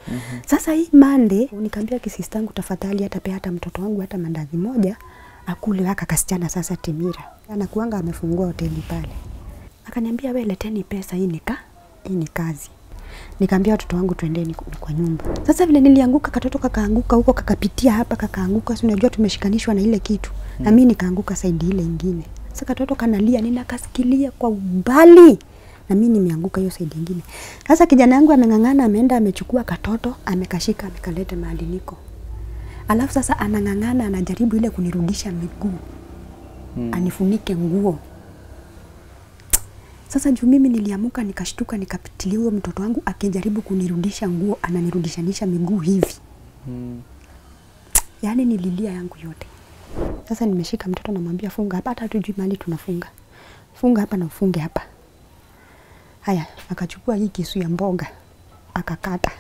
Sasa hii mande nikaambia kisistangu, tafadhali hata pea hata mtoto wangu hata mandazi moja akule haka kasichana sasa Timira anakuanga amefungua hoteli pale. Akaniambia we leteni pesa, hii nika hii ni kazi. Nikaambia watoto wangu twendeni ku- kwa nyumba. Sasa vile nilianguka, katoto kakaanguka huko, kakapitia hapa, kakaanguka. Si unajua tumeshikanishwa na ile kitu na mimi nikaanguka saidi ile ingine. Sasa katoto kanalia, ninakasikilia kwa umbali na mimi nimeanguka hiyo saidi ingine. Sasa kijana yangu ameng'ang'ana, ameenda amechukua katoto, amekashika, amekaleta mahali niko. Alafu sasa anang'ang'ana, anajaribu ile kunirudisha miguu anifunike nguo. Sasa juu mimi niliamuka nikashtuka, nikapitilia huyo mtoto wangu akijaribu kunirudisha nguo, ananirudishanisha miguu hivi, yaani nililia yangu yote. Sasa nimeshika mtoto, namwambia funga hapa, hata hatujui mahali tunafunga, funga hapa na ufunge hapa. Haya, akachukua hii kisu ya mboga akakata.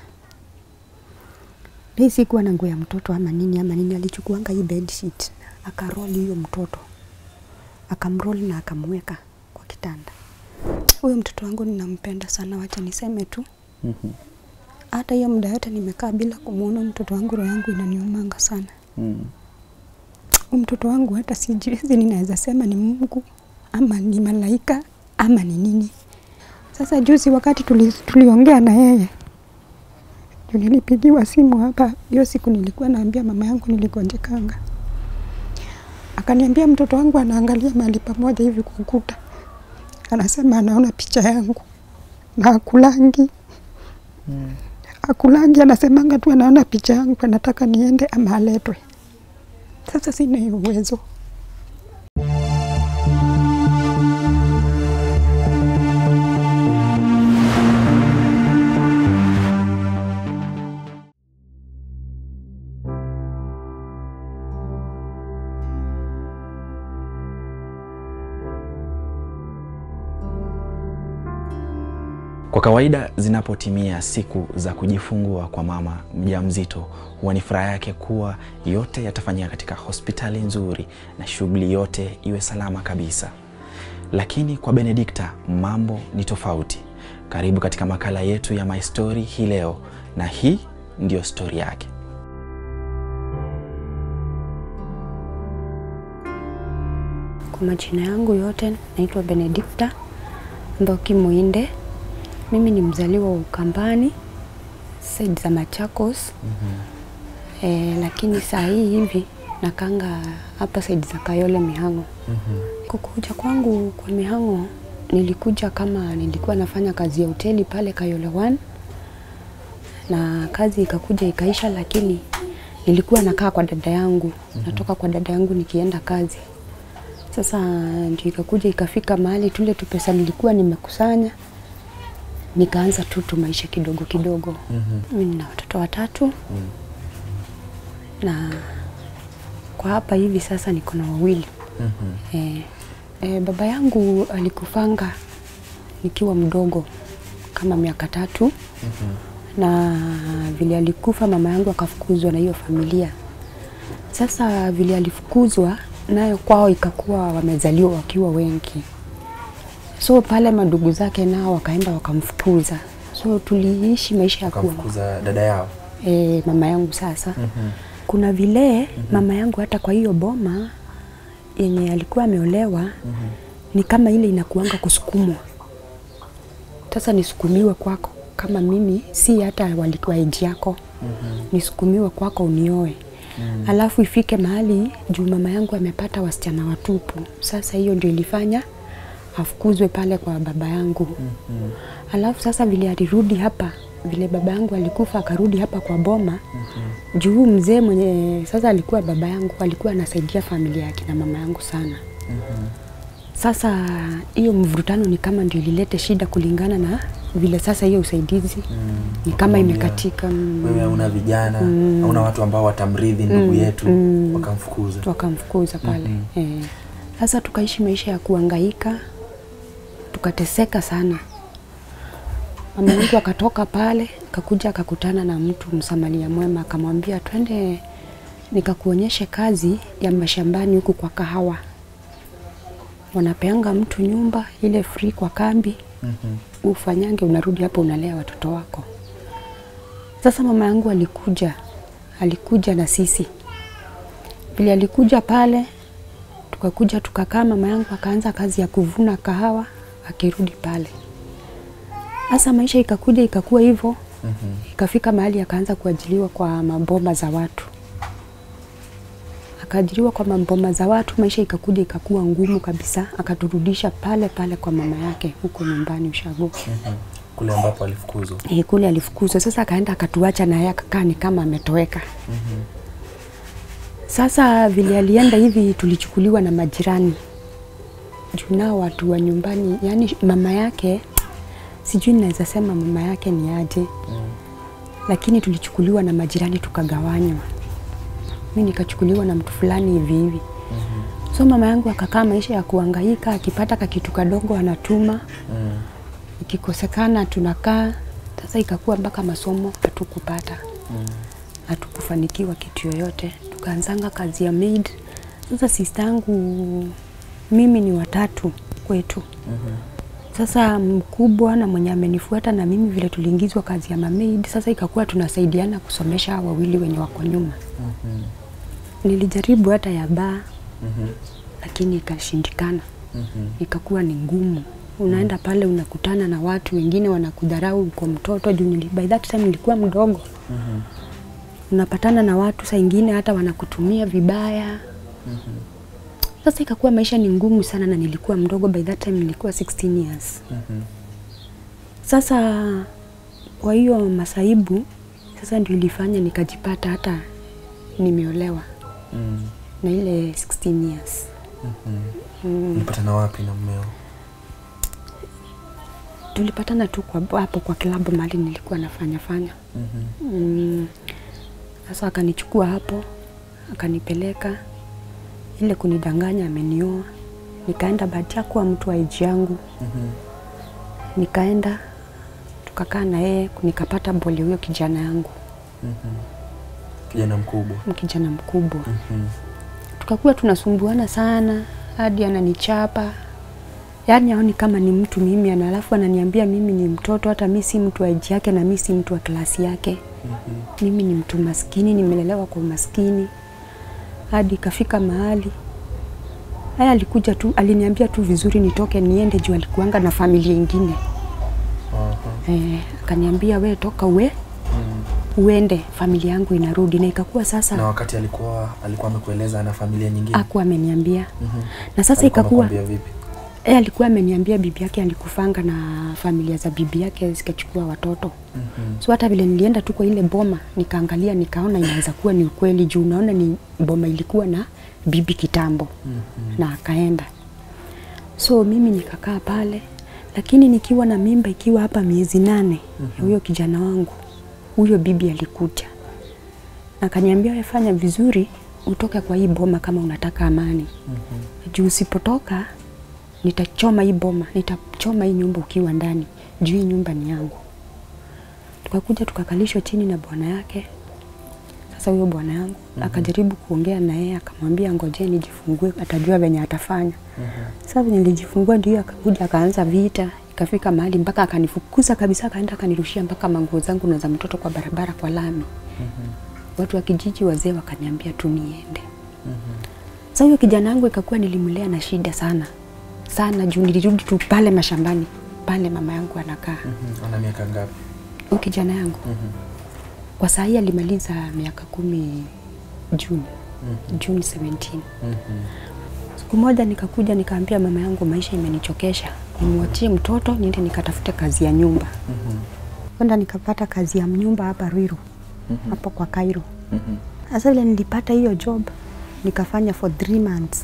Hii sikuwa na nguo ya mtoto ama nini ama nini, alichukuanga hii bedsheet akaroli hiyo mtoto akamroli na akamweka kwa kitanda. Huyo mtoto wangu ninampenda sana, wacha niseme tu. Hata hiyo muda yote nimekaa bila kumwona mtoto wangu, roho yangu inaniumanga sana. Huyu mtoto wangu hata sijiwezi, ninaweza sema ni Mungu ama ni malaika ama ni nini. Sasa juzi wakati tuli, tuliongea na yeye juu nilipigiwa simu hapa hiyo siku, nilikuwa naambia mama yangu niligonjekanga, akaniambia mtoto wangu anaangalia mahali pamoja hivi kwa ukuta, anasema anaona picha yangu na akulangi akulangi, anasemanga tu anaona picha yangu, anataka niende ama aletwe. Sasa sina hiyo uwezo. Kwa kawaida zinapotimia siku za kujifungua kwa mama mjamzito, huwa ni furaha yake kuwa yote yatafanyika katika hospitali nzuri na shughuli yote iwe salama kabisa. Lakini kwa Benedikta mambo ni tofauti. Karibu katika makala yetu ya My Story hii leo, na hii ndiyo stori yake. Kwa majina yangu yote naitwa Benedikta Mboki Muinde. Mimi ni mzaliwa wa Ukambani saidi za Machakos. Eh, lakini saa hii hivi nakanga hapa saidi za Kayole Mihango. Kukuja kwangu kwa Mihango nilikuja kama nilikuwa nafanya kazi ya hoteli pale Kayole One, na kazi ikakuja ikaisha, lakini nilikuwa nakaa kwa dada yangu, natoka kwa dada yangu nikienda kazi. Sasa ndio ikakuja ikafika mahali tule tu pesa nilikuwa nimekusanya nikaanza tu tu maisha kidogo kidogo. Mimi nina watoto watatu na kwa hapa hivi sasa niko na wawili. Eh, eh, baba yangu alikufanga nikiwa mdogo kama miaka tatu na vile alikufa mama yangu akafukuzwa na hiyo familia. Sasa vile alifukuzwa nayo kwao ikakuwa wamezaliwa wakiwa wengi, so pale madugu zake nao wakaenda wakamfukuza, so tuliishi maisha ya kuwa Kamfukuza dada yao. e, mama yangu sasa kuna vile mama yangu hata kwa hiyo boma yenye alikuwa ameolewa ni kama ile inakuanga kusukumwa. Sasa nisukumiwe kwako kama mimi si hata walikuwa eji yako nisukumiwe kwako unioe alafu ifike mahali juu mama yangu amepata wasichana watupu. Sasa hiyo ndio ilifanya afukuzwe pale kwa baba yangu alafu sasa vile alirudi hapa vile baba yangu alikufa akarudi hapa kwa boma juu huyu mzee mwenye sasa alikuwa baba yangu alikuwa anasaidia familia yake na mama yangu sana sasa hiyo mvurutano ni kama ndio ililete shida kulingana na vile sasa hiyo usaidizi ni kama imekatika mm, Wewe hauna vijana, hauna watu ambao watamrithi ndugu yetu, wakamfukuza. wakamfukuza pale eh. Sasa tukaishi maisha ya kuangaika, tukateseka sana. Mama yangu akatoka pale, akakuja akakutana na mtu msamaria mwema, akamwambia twende nikakuonyeshe kazi ya mashambani huku kwa kahawa. Wanapeanga mtu nyumba ile free kwa kambi, ufanyange, unarudi hapo unalea watoto wako. Sasa mama yangu alikuja, alikuja na sisi. Vile alikuja pale, tukakuja tukakaa, mama yangu akaanza kazi ya kuvuna kahawa, akirudi pale. Sasa maisha ikakuja ikakuwa hivyo, ikafika mahali akaanza kuajiliwa kwa maboma za watu. Akaajiriwa kwa maboma za watu, maisha ikakuja ikakuwa ngumu kabisa, akaturudisha pale pale kwa mama yake huko nyumbani Ushago. Mhm. Kule ambapo alifukuzwa. E, kule alifukuzwa. Sasa akaenda akatuacha na yeye akakaa ni kama ametoweka. Sasa vile alienda hivi, tulichukuliwa na majirani juu nao watu wa nyumbani, yani mama yake, sijui naweza sema mama yake ni aje, lakini tulichukuliwa na majirani tukagawanywa. Mi nikachukuliwa na mtu fulani hivi hivi. So mama yangu akakaa maisha ya kuhangaika, akipata kakitu kadogo anatuma Mm. ikikosekana tunakaa. Sasa ikakuwa mpaka masomo hatukupata, hatukufanikiwa kitu yoyote, tukaanzanga kazi ya maid. Sasa sista yangu mimi ni watatu kwetu. Sasa mkubwa na mwenye amenifuata na mimi vile tuliingizwa kazi ya mamaid, sasa ikakuwa tunasaidiana kusomesha hawa wawili wenye wako nyuma. Nilijaribu hata ya baa Mhm. lakini ikashindikana Mhm. ikakuwa ni ngumu. Unaenda pale unakutana na watu wengine wanakudharau uko mtoto juu nili, by that time nilikuwa mdogo. Unapatana na watu saa ingine hata wanakutumia vibaya. Sasa ikakuwa maisha ni ngumu sana na nilikuwa mdogo, by that time nilikuwa 16 years. Mhm. Sasa kwa hiyo masaibu sasa ndio ilifanya nikajipata hata nimeolewa Mm. na ile 16 years. Mhm. Ulipatana wapi na mmeo? Tulipatana tu kwa hapo kwa klabu mahali nilikuwa nafanya fanya. Mhm. Mm, Sasa akanichukua hapo akanipeleka ile kunidanganya amenioa. Nikaenda bahati ya kuwa mtu wa age yangu, Mhm. nikaenda tukakaa na yeye, nikapata bole huyo kijana yangu, Mhm. Kijana mkubwa. kijana mkubwa. Mhm. Tukakuwa tunasumbuana sana hadi ananichapa, yaani aoni kama ni mtu mimi, ana alafu ananiambia mimi ni mtoto, hata mi si mtu wa age yake na mi si mtu wa klasi yake. Mhm. mimi ni mtu maskini, nimelelewa kwa umaskini hadi ikafika mahali haya, alikuja tu, aliniambia tu vizuri nitoke niende juu alikuanga na familia ingine Aha. eh, akaniambia we toka uwe Mm. uende, familia yangu inarudi. Na ikakuwa Na sasa wakati alikuwa alikuwa amekueleza ana familia nyingine. aku ameniambia Mhm. na sasa Alikuwa ikakuwa amekwambia vipi? eh, alikuwa ameniambia bibi yake alikufanga na familia za bibi yake zikachukua watoto Mhm. So hata vile nilienda tu kwa ile boma nikaangalia, nikaona inaweza kuwa ni ukweli, juu unaona ni boma ilikuwa na bibi kitambo Mhm. na akaenda. So mimi nikakaa pale, lakini nikiwa na mimba ikiwa hapa miezi nane ya huyo kijana wangu, huyo bibi alikuja akaniambia, wewe fanya vizuri utoke kwa hii boma kama unataka amani, juu usipotoka nitachoma hii boma, nitachoma hii nyumba ukiwa ndani, juu hii nyumba ni yangu. Tukakuja tukakalishwa chini na bwana yake. Sasa huyo bwana yangu akajaribu kuongea na yeye, akamwambia ngojee nijifungue, atajua venye atafanya. Sasa venye nilijifungua ndio akakuja akaanza vita, ikafika mahali mpaka akanifukuza kabisa, akaenda akanirushia mpaka manguo zangu na za mtoto kwa barabara kwa lami. Watu wa kijiji wazee wakaniambia tu niende. Sasa huyo kijana wangu ikakuwa nilimlea na shida sana sana, juu nilirudi tu pale mashambani pale mama yangu anakaa. Mhm. Ana miaka ngapi? Huyo kijana yangu Mhm. kwa saa hii alimaliza miaka kumi Juni, Juni 17. Mhm. Siku moja nikakuja nikaambia mama yangu, maisha imenichokesha, nimwachie mtoto niende nikatafute kazi ya nyumba. Mhm. Kwenda nikapata kazi ya nyumba hapa Ruiru, hapo kwa Cairo. Mhm. Sasa vile nilipata hiyo job nikafanya for three months,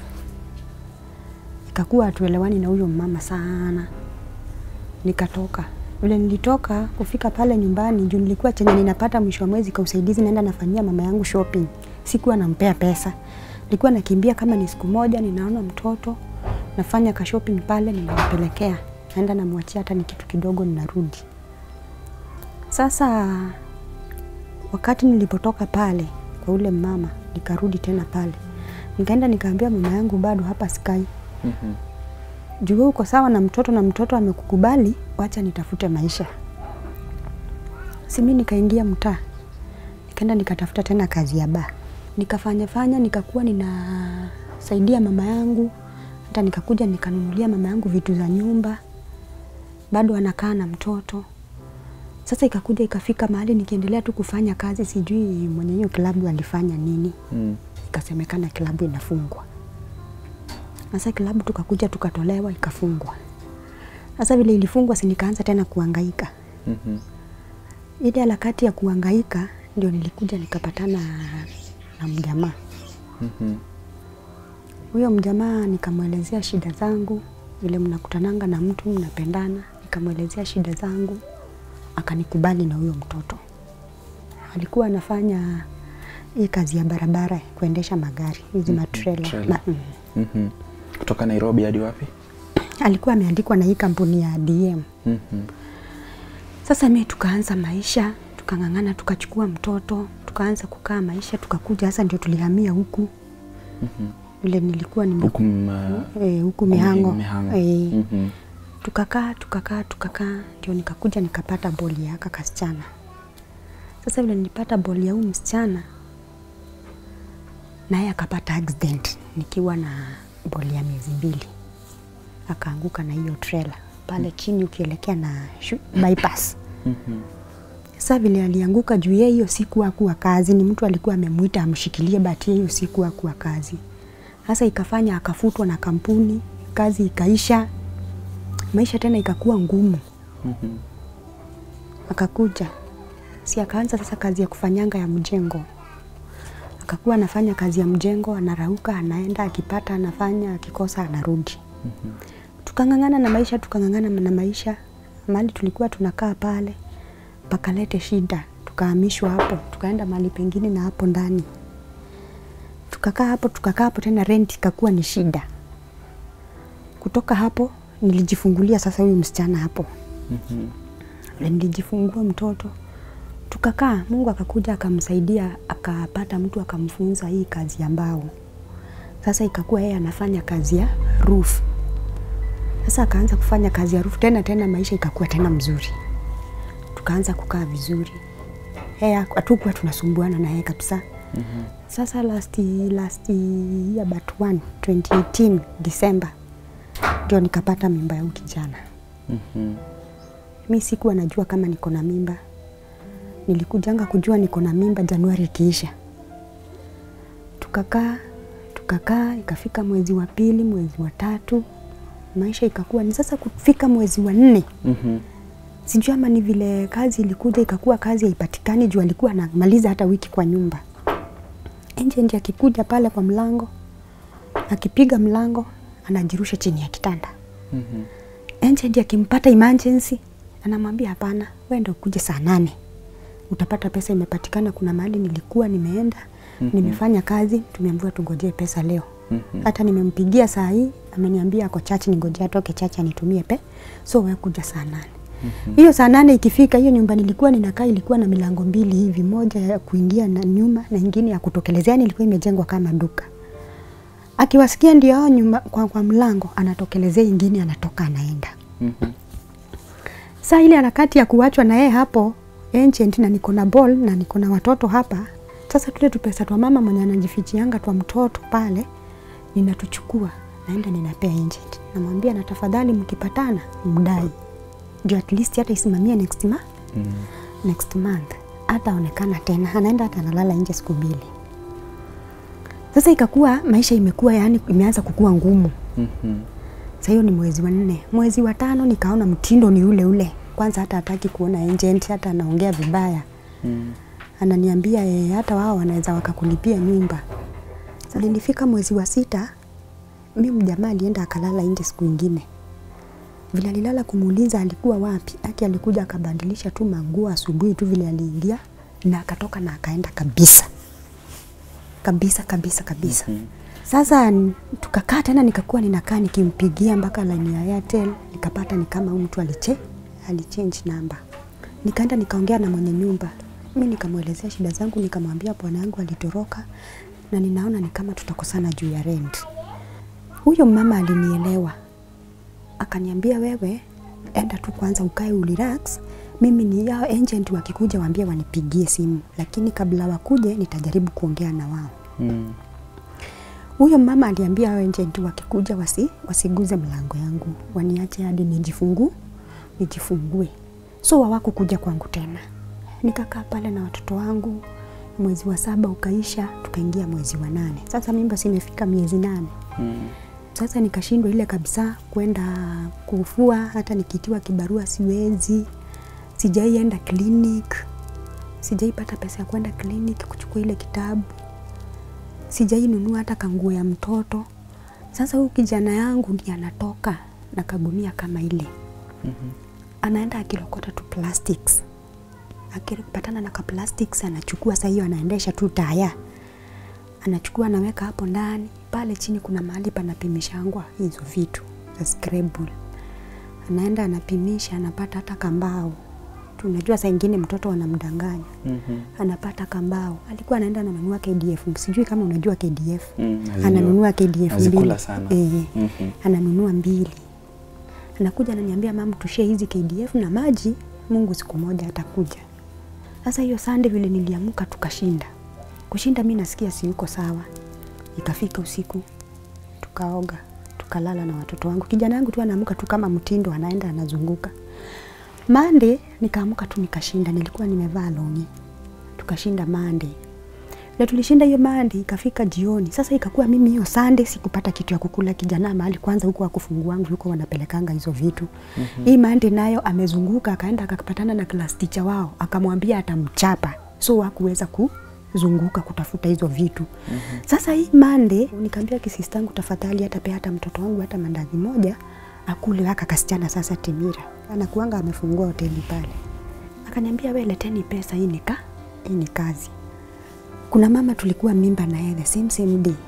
ikakuwa hatuelewani na huyo mama sana, nikatoka. Vile nilitoka kufika pale nyumbani, juu nilikuwa chenye ninapata mwisho wa mwezi kwa usaidizi, naenda nafanyia mama yangu shopping. Sikuwa nampea pesa, nilikuwa nakimbia kama ni siku moja, ninaona mtoto nafanya ka shopping pale, ninampelekea, naenda namwachia hata ni kitu kidogo, ninarudi. Sasa wakati nilipotoka pale kwa ule mama, nikarudi tena pale, nikaenda nikaambia mama yangu, bado hapa sikai Mhm. juu wewe uko sawa na mtoto na mtoto amekukubali, wacha nitafute maisha. Si mimi nikaingia mtaa nikaenda nikatafuta tena kazi ya baa, nikafanya fanya, nikakuwa ninasaidia mama yangu, hata nikakuja nikanunulia mama yangu vitu za nyumba, bado anakaa na mtoto. Sasa ikakuja ikafika mahali nikiendelea tu kufanya kazi, sijui mwenye hiyo klabu alifanya nini, Mm. ikasemekana klabu inafungwa. Sasa klabu tukakuja tukatolewa, ikafungwa. Sasa vile ilifungwa, si nikaanza tena kuhangaika. Mhm. Ile harakati ya kuhangaika ndio nilikuja nikapatana na mjamaa. Mhm. Huyo mjamaa nikamwelezea shida zangu, vile mnakutananga na mtu mnapendana, nikamwelezea shida zangu, akanikubali na huyo mtoto. Alikuwa anafanya hii kazi ya barabara, kuendesha magari hizi matrela. trailer. Ma, mm. Mhm. Kutoka Nairobi hadi wapi? Alikuwa ameandikwa na hii kampuni ya DM. Mhm. Sasa mi tukaanza maisha, tukang'ang'ana, tukachukua mtoto, tukaanza kukaa maisha, tukakuja sasa ndio tulihamia huku Mhm. vile nilikuwa nime Huku m- eh, huku Mihango, Mihango. Eh, Mhm. tukakaa tukakaa tukakaa, ndio nikakuja nikapata boli ya aka kasichana. Sasa vile nilipata boli ya huyu msichana, naye akapata accident nikiwa na boli ya miezi mbili, akaanguka na hiyo trailer pale chini ukielekea na shu- bypass. Mhm. Sasa vile alianguka juu yeye hiyo siku hakuwa kazi, ni mtu alikuwa amemwita amshikilie, but yeye hiyo siku hakuwa kazi. Sasa ikafanya akafutwa na kampuni, kazi ikaisha, maisha tena ikakuwa ngumu. Mhm. Akakuja si akaanza sasa kazi ya kufanyanga ya mjengo, akakuwa anafanya kazi ya mjengo, anarauka, anaenda, akipata anafanya, akikosa anarudi. Tukang'ang'ana na maisha, tukang'ang'ana na maisha, mahali tulikuwa tunakaa pale pakalete shida, tukahamishwa hapo, tukaenda mahali pengine na hapo ndani tukakaa hapo, tukakaa hapo tena, rent ikakuwa ni shida. Kutoka hapo nilijifungulia sasa huyu msichana hapo Mhm. na nilijifungua mtoto tukakaa. Mungu akakuja akamsaidia, akapata mtu akamfunza hii kazi ya mbao. Sasa ikakuwa yeye anafanya kazi ya roof. Sasa akaanza kufanya kazi ya roof tena tena, maisha ikakuwa tena mzuri, tukaanza kukaa vizuri. Yeye hatukuwa tunasumbuana na yeye kabisa. Sasa last last year but one 2018 December ndio nikapata mimba ya huyu kijana. Mhm. Mi sikuwa najua kama niko na mimba. Nilikujanga kujua niko na mimba Januari ikiisha. Tukakaa tukakaa, ikafika mwezi wa pili, mwezi wa tatu, maisha ikakuwa ni sasa. Kufika mwezi wa nne, Mhm. sijui ama ni vile kazi ilikuja ikakuwa kazi haipatikani, juu alikuwa anamaliza hata wiki kwa nyumba. Nje nje akikuja pale kwa mlango, akipiga mlango anajirusha chini ya kitanda Mhm. agent akimpata emergency anamwambia hapana, wewe ndio ukuje saa nane utapata pesa imepatikana. Kuna mahali nilikuwa nimeenda nimefanya kazi, tumeambiwa tungojee pesa leo. Mhm. Hata nimempigia saa hii ameniambia ako chachi, ningojea atoke chachi anitumie pe, so wewe kuja saa nane. Hiyo saa nane ikifika, hiyo nyumba nilikuwa ninakaa ilikuwa na milango mbili hivi, moja ya kuingia na nyuma na ingine ya kutokelezea, yani ilikuwa imejengwa kama duka akiwasikia ndio hao nyuma kwa, kwa mlango anatokelezea, ingine anatoka anaenda. Mhm. Saa ile harakati ya kuachwa na yeye hapo ancient, na niko na ball na niko na watoto hapa. Sasa tule tupesa twa mama mwenye anajifichianga twa mtoto pale, ninatuchukua naenda ninapea ancient, namwambia na tafadhali, mkipatana mdai, ndio at least hata isimamie next ma Mhm. next month hata onekana tena, anaenda hata analala nje siku mbili. Sasa ikakuwa maisha imekuwa yani, imeanza kukua ngumu. Mhm. Sasa hiyo ni mwezi wa nne. Mwezi wa tano nikaona mtindo ni ule ule. Kwanza hata hataki kuona agent, hata anaongea vibaya. Mhm. Ananiambia e, hata wao wanaweza wakakulipia nyumba. Sasa nilifika mwezi wa sita, mimi mjamaa alienda akalala nje siku ingine. Vile alilala kumuuliza alikuwa wapi, aki alikuja akabadilisha tu manguo asubuhi tu vile aliingia na akatoka na akaenda kabisa kabisa kabisa kabisa. Mhm. Sasa n- tukakaa tena, nikakuwa ninakaa nikimpigia mpaka line ya Airtel, nikapata ni kama huyu mtu aliche alichange namba. Nikaenda nikaongea na mwenye nyumba, mi nikamwelezea shida zangu, nikamwambia bwana yangu alitoroka na ninaona ni kama tutakosana juu ya rent. Huyo mama alinielewa, akaniambia wewe enda tu kwanza ukae urelax, mimi ni yao agent wakikuja waambie wanipigie simu, lakini kabla wakuje nitajaribu kuongea na wao. Mm. Huyo mama aliambia hao agent wakikuja wasi, wasiguze mlango yangu, waniache hadi nijifungu nijifungue. So hawakukuja kwangu tena. Nikakaa pale na watoto wangu, mwezi wa saba ukaisha, tukaingia mwezi wa nane. Sasa mimba simefika miezi nane. Mm. Sasa nikashindwa ile kabisa kwenda kufua, hata nikitiwa kibarua siwezi. Sijaienda clinic, sijaipata pesa ya kwenda clinic kuchukua ile kitabu, sijainunua hata kanguo ya mtoto. Sasa huyu kijana yangu ndiye anatoka na kagunia kama ile, Mhm. anaenda akilokota tu plastics, akipatana na ka plastics anachukua. Saa hiyo anaendesha tu taya, anachukua anaweka hapo ndani. Pale chini kuna mahali panapimishangwa hizo vitu za Scrabble, anaenda anapimisha, anapata hata kambao. Tunajua saa ingine mtoto anamdanganya, Mhm. anapata kambao. Alikuwa anaenda ananunua KDF, sijui kama unajua KDF Mm, nazijua. ananunua KDF Nazikula mbili sana. Eh, Mhm. ananunua mbili, anakuja ananiambia, mam, tushie hizi KDF na maji, Mungu siku moja atakuja. Sasa hiyo Sunday vile niliamuka, tukashinda kushinda, mi nasikia si yuko sawa. Ikafika usiku, tukaoga, tukalala na watoto wangu. Kijana yangu tu anaamka tu kama mtindo, anaenda anazunguka. Mande nikaamuka tu nikashinda, nilikuwa nimevaa longi, tukashinda Mande na tulishinda hiyo Mande, ikafika jioni. Sasa ikakuwa mimi hiyo Sunday sikupata kitu ya kukula. Kijana mahali kwanza huko akufungua wangu huko wanapelekanga hizo vitu mm-hmm. Hii Mande nayo amezunguka, akaenda akapatana na class teacher wao, akamwambia atamchapa, so hakuweza kuzunguka kutafuta hizo vitu mm-hmm. Sasa hii Mande nikaambia kisistangu, tafadhali hata pea hata mtoto wangu hata mandazi moja akule haka kasichana sasa Timira anakuanga amefungua hoteli pale. Akaniambia we leteni pesa, hii ni ka hii ni kazi. Kuna mama tulikuwa mimba na yeye the same same day,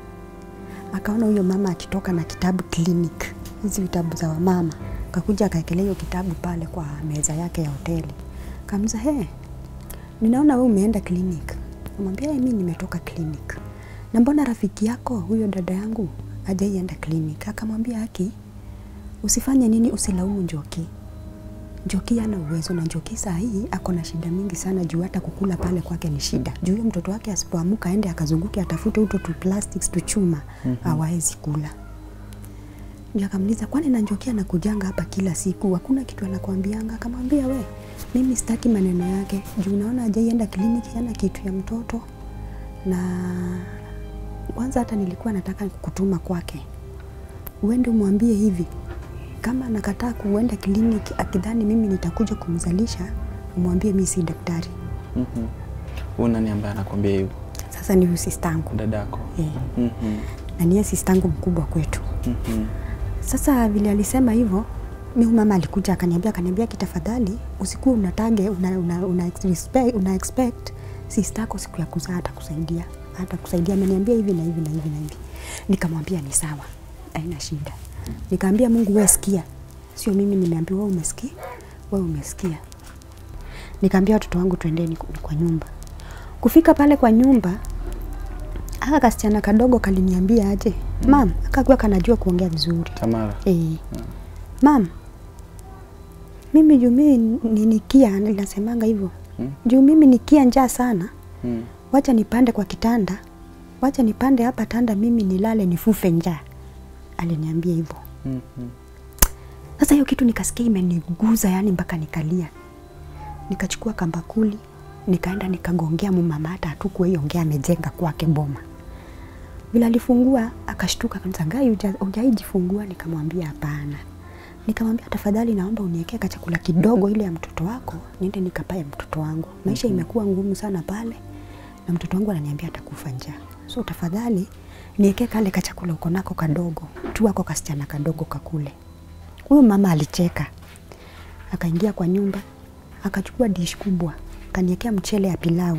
akaona huyo mama akitoka na kitabu clinic, hizi vitabu za wamama, kakuja akaekelea hiyo kitabu pale kwa meza yake ya hoteli. Kamza, he, ninaona wewe umeenda clinic. Namwambia mimi nimetoka clinic. Na mbona rafiki yako huyo dada yangu hajaienda clinic? Akamwambia haki, usifanye nini, usilaumu Njoki. Njoki ana uwezo na Njoki saa hii ako na shida mingi sana juu hata kukula pale kwake ni shida. Juu huyo mtoto wake asipoamuka aende akazunguke atafute uto tu plastics tu chuma hawezi kula. Ndio akamuliza kwani na Njoki anakujanga hapa kila siku, hakuna kitu anakuambianga? Akamwambia we, mimi sitaki maneno yake juu naona hajaienda kliniki, hana kitu ya mtoto na kwanza hata nilikuwa nataka kutuma kwake uende umwambie hivi kama anakataa kuenda kliniki akidhani mimi nitakuja kumzalisha, umwambie mi si daktari. Mhm. Huyu nani ambaye anakwambia hivyo? Sasa ni huyu sistangu Dadako. eh, Mhm. na niye sistangu mkubwa kwetu. Mhm. Sasa vile alisema hivyo, mi huyu mama alikuja akaniambia, akaniambia kitafadhali usikuwa unatage una, una, una, expect, una expect sistako siku ya kuzaa atakusaidia atakusaidia. Ameniambia hivi na hivi na hivi na hivi. Nikamwambia ni sawa, haina shida. Nikaambia Mungu, wewe sikia, sio mimi nimeambiwa, wewe umesikia, wewe umesikia. Nikaambia watoto wangu twendeni ku- kwa nyumba. Kufika pale kwa nyumba, aka kasichana kadogo kaliniambia aje, mam, akakuwa kanajua kuongea vizuri Tamara. Eh. Mam, mimi juu mimi ni nikia ninasemanga hivyo. Mm. Juu mimi nikia njaa sana, Mm. wacha nipande kwa kitanda. Wacha nipande hapa tanda mimi nilale nifufe njaa. Aliniambia hivyo. Mhm. Sasa hiyo kitu nikasikia imeniguza yani mpaka nikalia. Nikachukua kambakuli, nikaenda nikagongea mumama hata hatukuwa hiyo ongea amejenga kwake boma. Vile alifungua akashtuka akaniza ngai hujaijifungua nikamwambia hapana. Nikamwambia tafadhali naomba uniwekee kachakula kidogo ile ya mtoto wako niende nikapae mtoto wangu. Maisha imekuwa ngumu sana pale na mtoto wangu ananiambia atakufa njaa. So tafadhali niwekee kale kachakula uko nako kadogo. Tu ako kasichana kadogo kakule. Huyo mama alicheka, akaingia kwa nyumba, akachukua dish kubwa, akaniwekea mchele ya pilau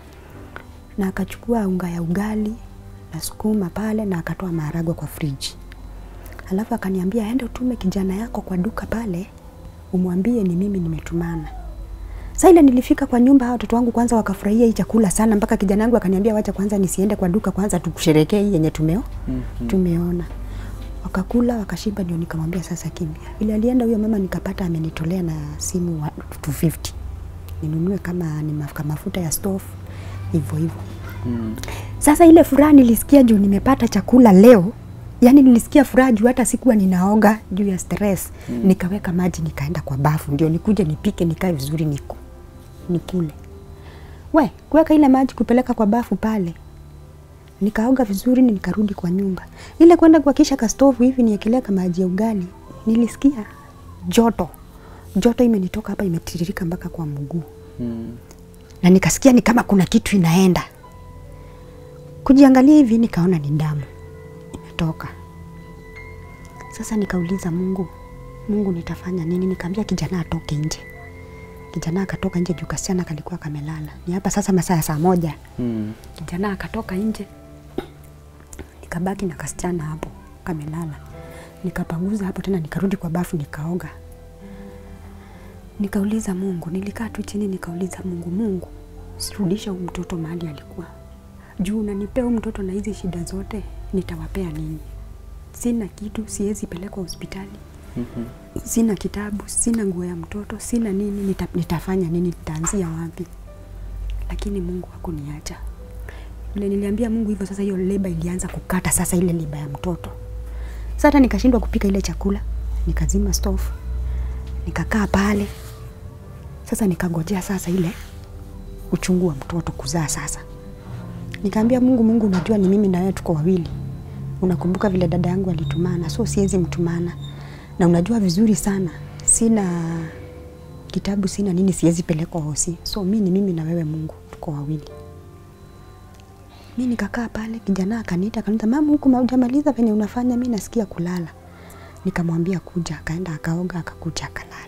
na akachukua unga ya ugali na sukuma pale, na akatoa maharagwe kwa friji. Alafu akaniambia ende utume kijana yako kwa duka pale, umwambie ni mimi nimetumana. Sasa ile nilifika kwa nyumba, hao watoto wangu kwanza wakafurahia hii chakula sana, mpaka kijana wangu akaniambia wacha kwanza nisiende kwa duka kwanza tukusherekee hii yenye tumeo Mhm. tumeona. wakakula wakashiba, ndio nikamwambia sasa kimbia. Ile alienda huyo mama nikapata amenitolea na simu wa 250 ninunue kama ni mafuta, mafuta ya stove hivyo hivyo. Mm. Sasa ile furaha nilisikia juu nimepata chakula leo, yani nilisikia furaha juu hata sikuwa ninaoga juu ya stress mm. Nikaweka maji nikaenda kwa bafu ndio nikuje nipike nikae vizuri niku nikule. We, kuweka ile maji kupeleka kwa bafu pale nikaoga vizuri ni nikarudi kwa nyumba. Ile kwenda kuhakisha ka stove hivi niekelea kama maji ya ugali, nilisikia joto joto imenitoka hapa imetiririka mpaka kwa mguu Mm. na nikasikia ni kama kuna kitu inaenda. Kujiangalia hivi nikaona ni damu imetoka. Sasa nikauliza Mungu, Mungu nitafanya nini? Nikaambia kijana atoke nje. Kijana akatoka nje juu kasichana kalikuwa kamelala. Ni hapa sasa masaa ya saa moja. Mm. Kijana akatoka nje, nikabaki na kasichana hapo kamelala. Nikapanguza hapo tena, nikarudi kwa bafu nikaoga. Nikauliza Mungu, nilikaa tu chini nikauliza Mungu, Mungu sirudisha huyu mtoto mahali alikuwa juu, unanipea huyu mtoto na hizi shida zote, nitawapea nini? Sina kitu, siwezi pelekwa hospitali, Mhm. sina kitabu, sina nguo ya mtoto, sina nini, nita, nitafanya nini? Nitaanzia wapi? Lakini Mungu hakuniacha. Vile niliambia Mungu hivyo, sasa hiyo leba ilianza kukata, sasa ile leba ya mtoto. Sasa hata nikashindwa kupika ile chakula, nikazima stove, nikakaa pale. Sasa nikangojea sasa ile uchungu wa mtoto kuzaa sasa. Nikaambia Mungu, Mungu, unajua ni mimi na wewe tuko wawili. Unakumbuka vile dada yangu alitumana, so siwezi mtumana, na unajua vizuri sana sina kitabu, sina nini, siwezi pelekwa hosi, so mi ni mimi na wewe Mungu, tuko wawili. Mi nikakaa pale, kijana akaniita akaniita, mama, huku hujamaliza venye unafanya, mi nasikia kulala. Nikamwambia kuja, akaenda akaoga, akakuja akalala.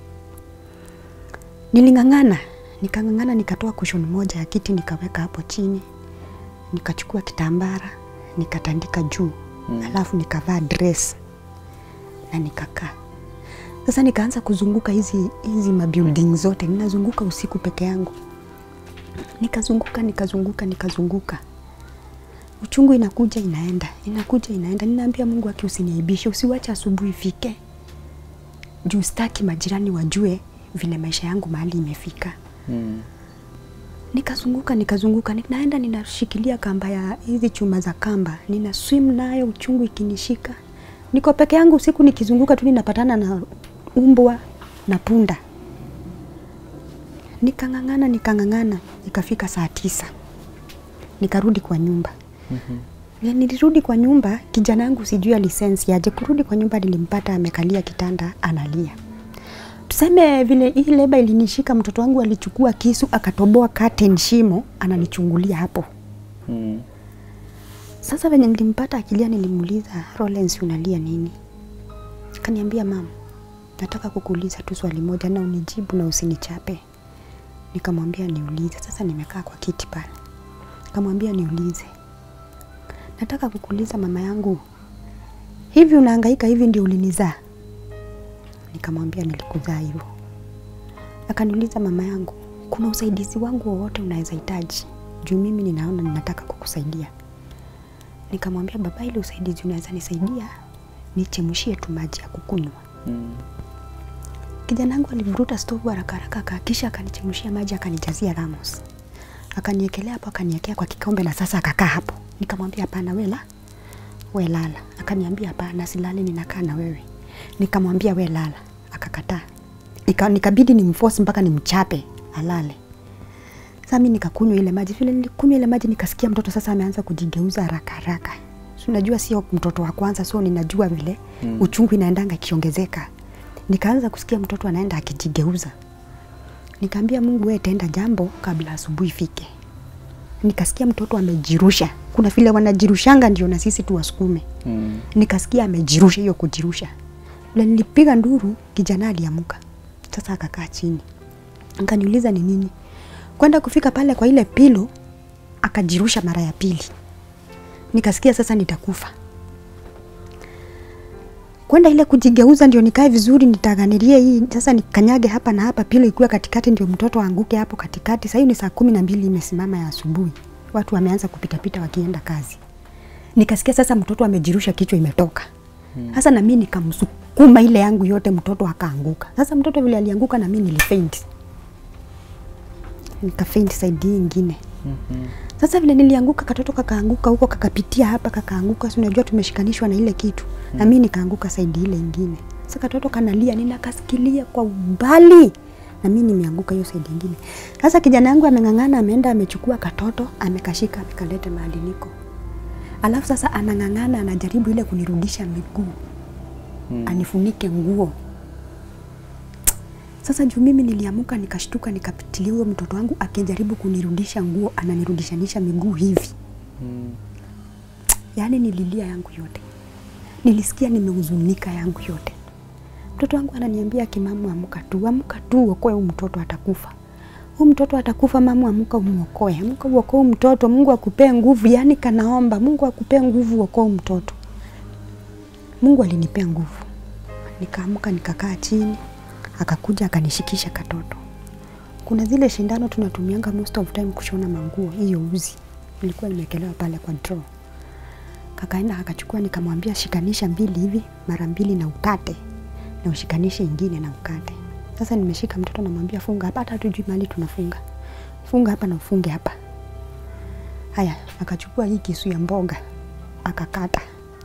Niling'ang'ana, nikang'ang'ana, nikatoa kushoni moja ya kiti nikaweka hapo chini, nikachukua kitambara nikatandika juu mm. alafu nikavaa dress na nikakaa. Sasa nikaanza kuzunguka hizi hizi mabuilding zote, ninazunguka usiku peke yangu, nikazunguka nikazunguka nikazunguka uchungu inakuja inaenda inakuja inaenda. Ninaambia Mungu aki usiniaibishe, usiwache asubuhi ifike, juu sitaki majirani wajue vile maisha yangu mahali imefika. Mm. Nikazunguka nikazunguka, ninaenda ninashikilia kamba ya hizi chuma za kamba, nina swim nayo, uchungu ikinishika. Niko peke yangu usiku nikizunguka tu, ninapatana na umbwa na punda. Nikang'ang'ana nikang'ang'ana, ikafika saa tisa nikarudi kwa nyumba. Vile nilirudi kwa nyumba, kijana yangu sijui alisensi aje. Kurudi kwa nyumba, nilimpata amekalia kitanda analia. Tuseme vile hii leba ilinishika, mtoto wangu alichukua kisu akatoboa curtain shimo, ananichungulia hapo. Mm. Sasa venye nilimpata akilia, nilimuuliza Rollins, unalia nini? Akaniambia mama, nataka kukuuliza tu swali moja na unijibu na usinichape. Nikamwambia niulize. Sasa nimekaa kwa kiti pale, nikamwambia niulize, nataka kukuuliza mama yangu, hivi unahangaika hivi ndio ulinizaa? Nikamwambia nilikuzaa hivyo. Akaniuliza mama yangu, kuna usaidizi wangu wowote unaweza hitaji? Juu mimi ninaona ninataka kukusaidia. Nikamwambia baba, ile usaidizi unaweza nisaidia, nichemshie tu maji ya kukunywa. Mm. Kijana wangu alivuruta stovu haraka haraka, akakisha akanichemshia maji, akanijazia ramos, akaniekelea hapo, akaniekea kwa kikombe, na sasa akakaa hapo. Nikamwambia hapana, wela we lala. Akaniambia hapana, silali, ninakaa na wewe. Nikamwambia we lala, akakataa. Nika, nikabidi nimforce mpaka nimchape alale. Sasa mimi nikakunywa ile maji. Vile nilikunywa ile maji nikasikia mtoto sasa ameanza kujigeuza haraka haraka. Si Unajua sio mtoto wa kwanza, so ninajua vile mm. uchungu inaendanga ikiongezeka. Nikaanza kusikia mtoto anaenda akijigeuza. Nikaambia Mungu, wewe tenda jambo kabla asubuhi ifike. Nikasikia mtoto amejirusha. Kuna vile wanajirushanga ndio na sisi tuwasukume. Mm. Nikasikia amejirusha hiyo kujirusha. Na nilipiga nduru, kijana aliamuka. Sasa akakaa chini. Akaniuliza ni nini? Kwenda kufika pale kwa ile pilo akajirusha mara ya pili. Nikasikia sasa nitakufa. Kwenda ile kujigeuza ndio nikae vizuri nitaganirie hii sasa nikanyage hapa na hapa pilo ikuwe katikati ndio mtoto aanguke hapo katikati. Sasa hiyo ni saa kumi na mbili imesimama ya asubuhi. Watu wameanza kupitapita wakienda kazi. Nikasikia sasa mtoto amejirusha kichwa imetoka. Sasa na mimi nikamsukuma ile yangu yote, mtoto akaanguka. Sasa mtoto vile alianguka, na mimi nilifaint, nikafaint side hii ingine. Sasa vile nilianguka, katoto kakaanguka huko, kakapitia hapa, kakaanguka. Si unajua tumeshikanishwa na ile kitu, na mimi nikaanguka side ile ingine. Sasa katoto kanalia, ninakasikilia kwa umbali na mimi nimeanguka hiyo side ingine. Sasa kijana yangu ameng'ang'ana, ameenda amechukua katoto, amekashika, amekaleta mahali niko. Alafu sasa anang'ang'ana, anajaribu ile kunirudisha miguu anifunike nguo. Sasa juu mimi niliamuka nikashtuka, nikapitilia huyo mtoto wangu akijaribu kunirudisha nguo, ananirudishanisha miguu hivi. Yaani nililia yangu yote, nilisikia nimehuzunika yangu yote. Mtoto wangu ananiambia kimamu, amuka tu, amuka tu, uokoe huyu mtoto, atakufa huyu mtoto atakufa. Mamu, amuka umuokoe, amuka uokoe huyu mtoto, Mungu akupee nguvu. Yaani kanaomba Mungu akupee nguvu, uokoe huyu mtoto. Mungu alinipea nguvu, nikaamuka nikakaa chini, akakuja akanishikisha katoto. Kuna zile shindano tunatumianga most of time kushona manguo, hiyo uzi ilikuwa imekelewa pale kwa draw. Kakaenda akachukua, nikamwambia shikanisha mbili hivi mara mbili na ukate, na ushikanishe ingine na ukate. Sasa nimeshika mtoto, namwambia funga hapa, hata hatujui mahali tunafunga, funga hapa na ufunge hapa. Haya, akachukua hii kisu ya mboga akakata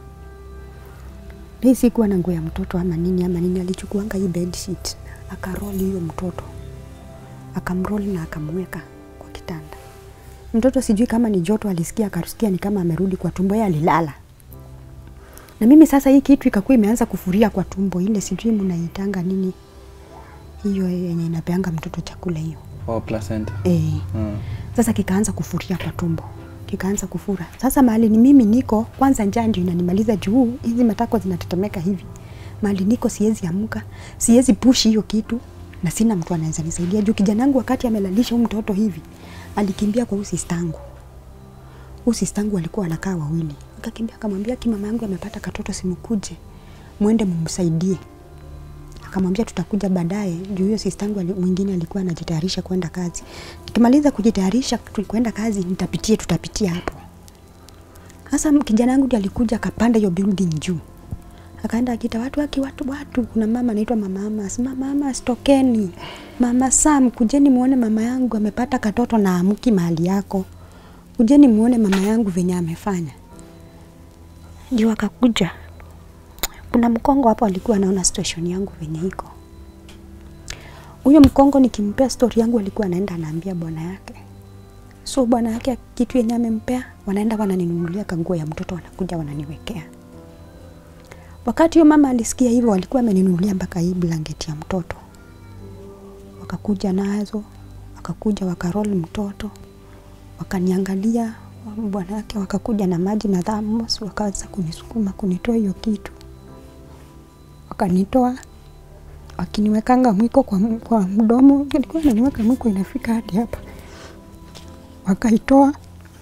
hii sikuwa na nguo ya mtoto ama nini ama nini, alichukuanga hii bed sheet akaroli hiyo mtoto akamroli na akamweka kwa kitanda. Mtoto sijui kama ni joto alisikia, akasikia ni kama amerudi kwa tumbo, yeye alilala. Na mimi sasa hii kitu ikakuwa imeanza kufuria kwa tumbo, ile sijui mnaitanga nini hiyo yenye inapeanga mtoto chakula hiyo Oh, placenta. eh. Mm. Sasa kikaanza kufuria kwa tumbo, kikaanza kufura. Sasa mahali ni mimi niko, kwanza njaa ndio inanimaliza juu hizi matako zinatetemeka hivi. Mahali niko siwezi amka, siwezi push hiyo kitu na sina mtu anaweza nisaidia juu kijana wangu wakati amelalisha huyu mtoto hivi alikimbia kwa usistangu. Usistangu alikuwa anakaa wawili. Akakimbia akamwambia kimama yangu amepata katoto simkuje. Mwende mumsaidie. Akamwambia tutakuja baadaye juu hiyo sistangu ali, mwingine alikuwa anajitayarisha kwenda kazi. Nikimaliza kujitayarisha tu- kwenda kazi nitapitie tutapitia hapo. Sasa m- kijana wangu ndiye alikuja akapanda hiyo building juu. Akaenda akita watu waki watu watu kuna mama anaitwa mama Amas. Mama Amas tokeni. Mama Sam kujeni muone mama yangu amepata katoto na amuki mahali yako. Kujeni muone mama yangu venye amefanya. Ndio akakuja kuna mkongo hapo alikuwa anaona situation yangu venye iko. Huyo mkongo nikimpea story yangu alikuwa anaenda anaambia bwana yake. So bwana yake kitu yenye amempea, wanaenda wananinunulia kanguo ya mtoto, wanakuja wananiwekea. Wakati huyo mama alisikia hivyo, walikuwa ameninunulia mpaka hii blanketi ya mtoto, wakakuja nazo, wakakuja wakarol mtoto, wakaniangalia bwana yake, wakakuja na maji na thamos, wakaanza kunisukuma kunitoa hiyo kitu wakanitoa wakiniwekanga mwiko kwa, m- kwa mdomo, ilikuwa naniweka mwiko inafika hadi hapa, wakaitoa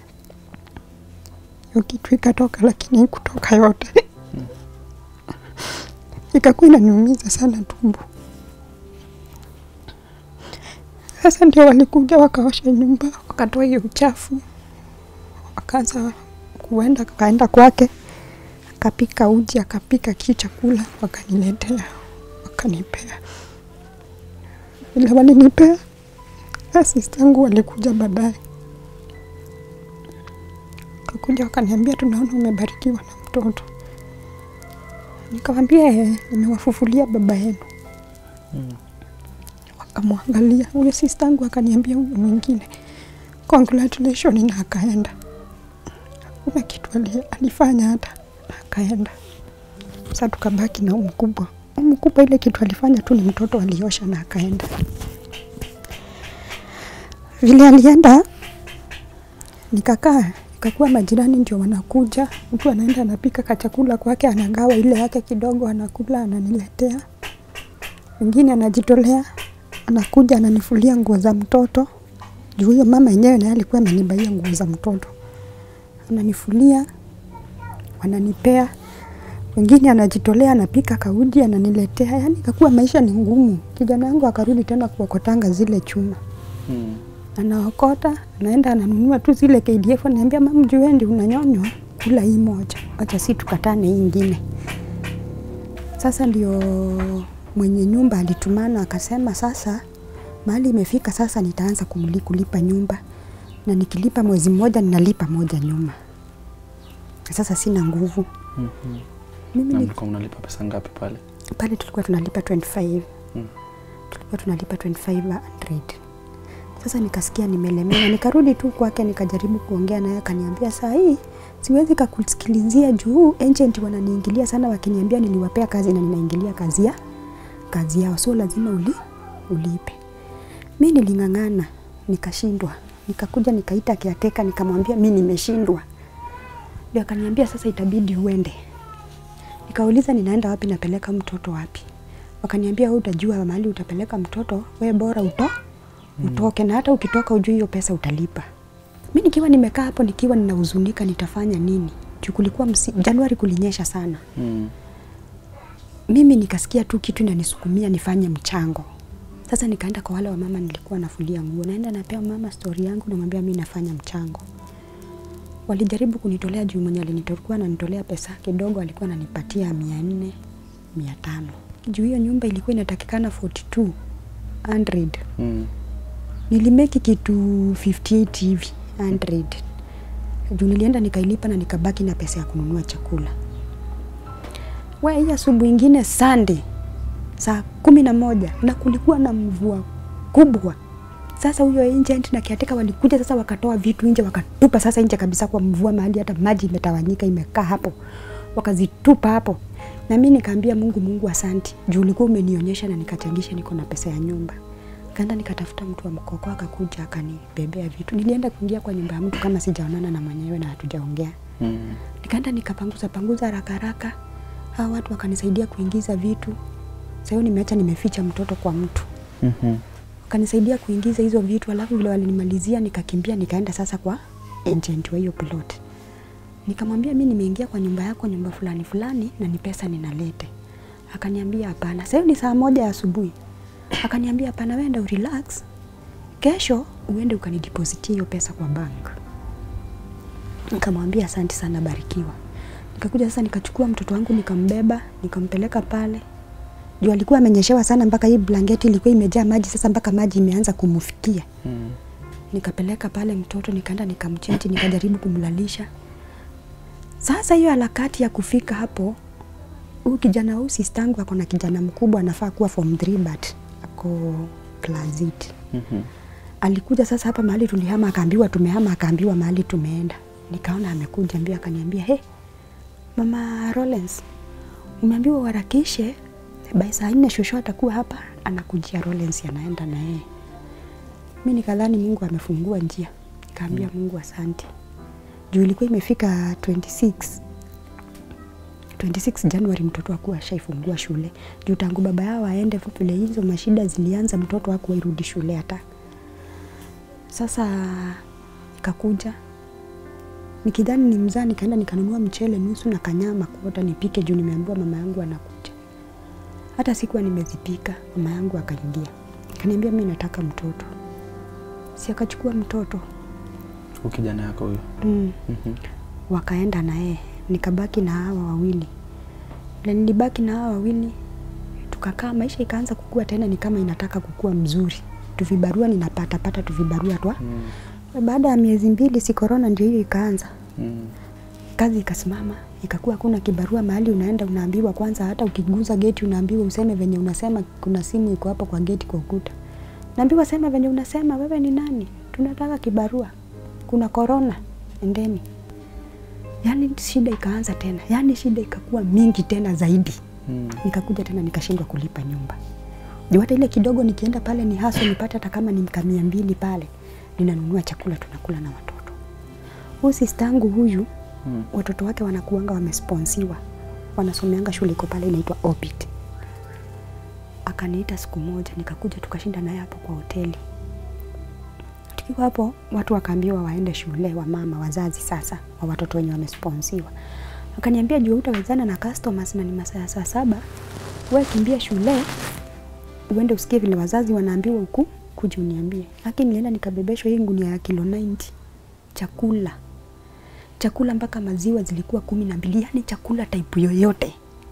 hiyo kitu ikatoka, lakini kutoka yote ikakuwa inaniumiza sana tumbo. Sasa ndio walikuja wakaosha nyumba, wakatoa hiyo uchafu, wakaanza kuenda, kaenda kwake akapika uji, akapika ki chakula, wakaniletea, wakanipea. Vile walinipea, asistangu walikuja baadaye, kakuja wakaniambia, tunaona umebarikiwa na mtoto. Nikamwambia "Eh, nimewafufulia baba yenu. Wakamwangalia huyo sistangu, akaniambia huyo mwingine congratulation, na akaenda. Kuna kitu ali- alifanya hata na akaenda. Sasa tukabaki na huyu mkubwa. Huyu mkubwa ile kitu alifanya tu ni mtoto aliosha na akaenda. Vile alienda nikakaa, ikakuwa majirani ndio wanakuja, mtu anaenda anapika kachakula kwake, anagawa ile yake kidogo, anakula, ananiletea. Mwingine anajitolea, anakuja ananifulia nguo za mtoto, juu huyo mama yenyewe naye alikuwa amenibaia nguo za mtoto, ananifulia, wananipea wengine anajitolea anapika kauji ananiletea, yani ikakuwa maisha ni ngumu. Kijana wangu akarudi tena kuokotanga zile chuma, Mm. anaokota anaenda ananunua tu zile KDF, anaambia mama, juendi unanyonywa, kula hii moja, acha si tukatane hii ingine. Sasa ndio mwenye nyumba alitumana akasema, sasa mahali imefika sasa, nitaanza kumli- kulipa nyumba, na nikilipa mwezi mmoja ninalipa moja nyuma. Sasa sina nguvu Mhm. mimi Na ni, mlikuwa mnalipa pesa ngapi pale? pale tulikuwa tunalipa 25 Mm. tulikuwa tunalipa 2500 sasa nikasikia nimelemewa nikarudi tu kwake nikajaribu kuongea naye akaniambia saa hii siwezi kakusikilizia juu agent wananiingilia sana wakiniambia niliwapea kazi na ninaingilia kazi ya kazi yao so lazima uli, ulipe mi niling'ang'ana nikashindwa nikakuja nikaita kiateka nikamwambia mi nimeshindwa ndio akaniambia sasa itabidi uende Nikauliza ninaenda wapi, napeleka mtoto wapi? Wakaniambia wewe utajua mahali utapeleka mtoto, we bora uto utoke, na hata ukitoka ujui hiyo pesa utalipa. Mi nikiwa nimekaa hapo nikiwa ninahuzunika, nitafanya nini? Juu kulikuwa msi, Januari kulinyesha sana. Mm. Mimi nikasikia tu kitu inanisukumia nifanye mchango. Sasa nikaenda kwa wale wamama nilikuwa nafulia nguo, naenda napea mama stori yangu, namwambia mi nafanya mchango. Walijaribu kunitolea juu mwenye alinitokuwa ananitolea pesa kidogo, alikuwa ananipatia mia nne mia tano juu hiyo nyumba ilikuwa inatakikana 4200 Mm. nilimeki kitu 58 hivi 100 juu nilienda nikailipa na nikabaki na pesa ya kununua chakula. We, hii asubuhi ingine Sunday saa kumi na moja na kulikuwa na mvua kubwa. Sasa huyo agent na kiateka walikuja sasa, wakatoa vitu nje, wakatupa sasa nje kabisa kwa mvua, mahali hata maji imetawanyika imekaa hapo, wakazitupa hapo. Na mimi nikaambia Mungu, Mungu asanti juu ulikuwa umenionyesha na nikachangisha, niko na pesa ya nyumba. Kaenda nikatafuta mtu wa mkoko, akakuja akanibebea vitu. Nilienda kuingia kwa nyumba ya mtu kama sijaonana na mwenyewe na hatujaongea Mm. nikaenda nikapanguza panguza haraka haraka, hawa watu wakanisaidia kuingiza vitu. Sasa hiyo nimeacha nimeficha mtoto kwa mtu, Mhm. wakanisaidia kuingiza hizo vitu, alafu vile walinimalizia nikakimbia, nikaenda sasa kwa agent wa hiyo plot. Nikamwambia mi nimeingia kwa nyumba yako, nyumba fulani fulani, na ni pesa ninalete. Akaniambia hapana. Sasa hiyo ni saa moja ya asubuhi. Akaniambia hapana, wenda urelax, kesho uende ukanidepositia hiyo pesa kwa bank. Nikamwambia asante sana, barikiwa. Nikakuja sasa nikachukua mtoto wangu nikambeba, nikampeleka pale. Juu alikuwa amenyeshewa sana mpaka hii blanketi ilikuwa imejaa maji sasa mpaka maji imeanza kumfikia. Mm. Nikapeleka pale mtoto nikaenda nikamchenji nikajaribu kumlalisha. Sasa hiyo harakati ya kufika hapo huyu kijana huyu sistangu ako na kijana mkubwa anafaa kuwa form 3 but ako class 8 Mhm. alikuja sasa hapa mahali tulihama, akaambiwa tumehama, akaambiwa mahali tumeenda. Nikaona amekuja mbio, akaniambia he, mama Rollins, umeambiwa uharakishe by saa nne shosho atakuwa hapa, anakujia Rollins, anaenda na yeye. Mi nikadhani Mungu amefungua njia, nikaambia Mungu asante, juu ilikuwa imefika 26 26 Januari mtoto akuwa ashaifungua shule juu tangu baba yao aende, vile hizo mashida zilianza, mtoto hakuwa irudi shule hata sasa ikakuja nikidhani ni mzaa, nikaenda nikanunua mchele nusu na kanyama kuota nipike juu nimeambiwa mama yangu anakuja. Hata sikuwa nimezipika, mama yangu akaingia akaniambia mimi nataka mtoto, si akachukua mtoto Huyu kijana yako huyo. mm. Mhm. wakaenda na yeye, nikabaki na hawa wawili. Na nilibaki na hawa wawili, tukakaa, maisha ikaanza kukua tena, ni kama inataka kukua mzuri, tuvibarua ninapata pata tuvibarua twa Mm. baada ya miezi mbili, si korona ndio hiyo ikaanza, Mm. kazi ikasimama, ikakuwa hakuna kibarua mahali unaenda, unaambiwa kwanza, hata ukiguza geti unaambiwa useme venye unasema, kuna simu iko hapo kwa geti kwa ukuta, naambiwa sema venye unasema, wewe ni nani? Tunataka kibarua, kuna korona, endeni. Yani shida ikaanza tena, yani shida ikakuwa mingi tena zaidi. Mm. Nikakuja tena nikashindwa kulipa nyumba juu hata ile kidogo nikienda pale ni haso nipate hata kama ni mia mbili pale, ninanunua chakula tunakula na watoto. Huyu sistangu huyu Mm. watoto wake wanakuanga wamesponsiwa, wanasomeanga shule iko pale inaitwa Opit. Akaniita siku moja, nikakuja tukashinda naye hapo kwa hoteli. Tukiwa hapo, watu wakaambiwa waende shule, wa mama wazazi sasa wa watoto wenye wamesponsiwa. Akaniambia juu utawezana na customers na ni masaa ya saa saba, wewe kimbia shule uende usikie vile wazazi wanaambiwa huku, kuja uniambie. Lakini nilienda nikabebeshwa hii gunia ya kilo 90 chakula chakula mpaka maziwa zilikuwa kumi na mbili, yani chakula type yoyote.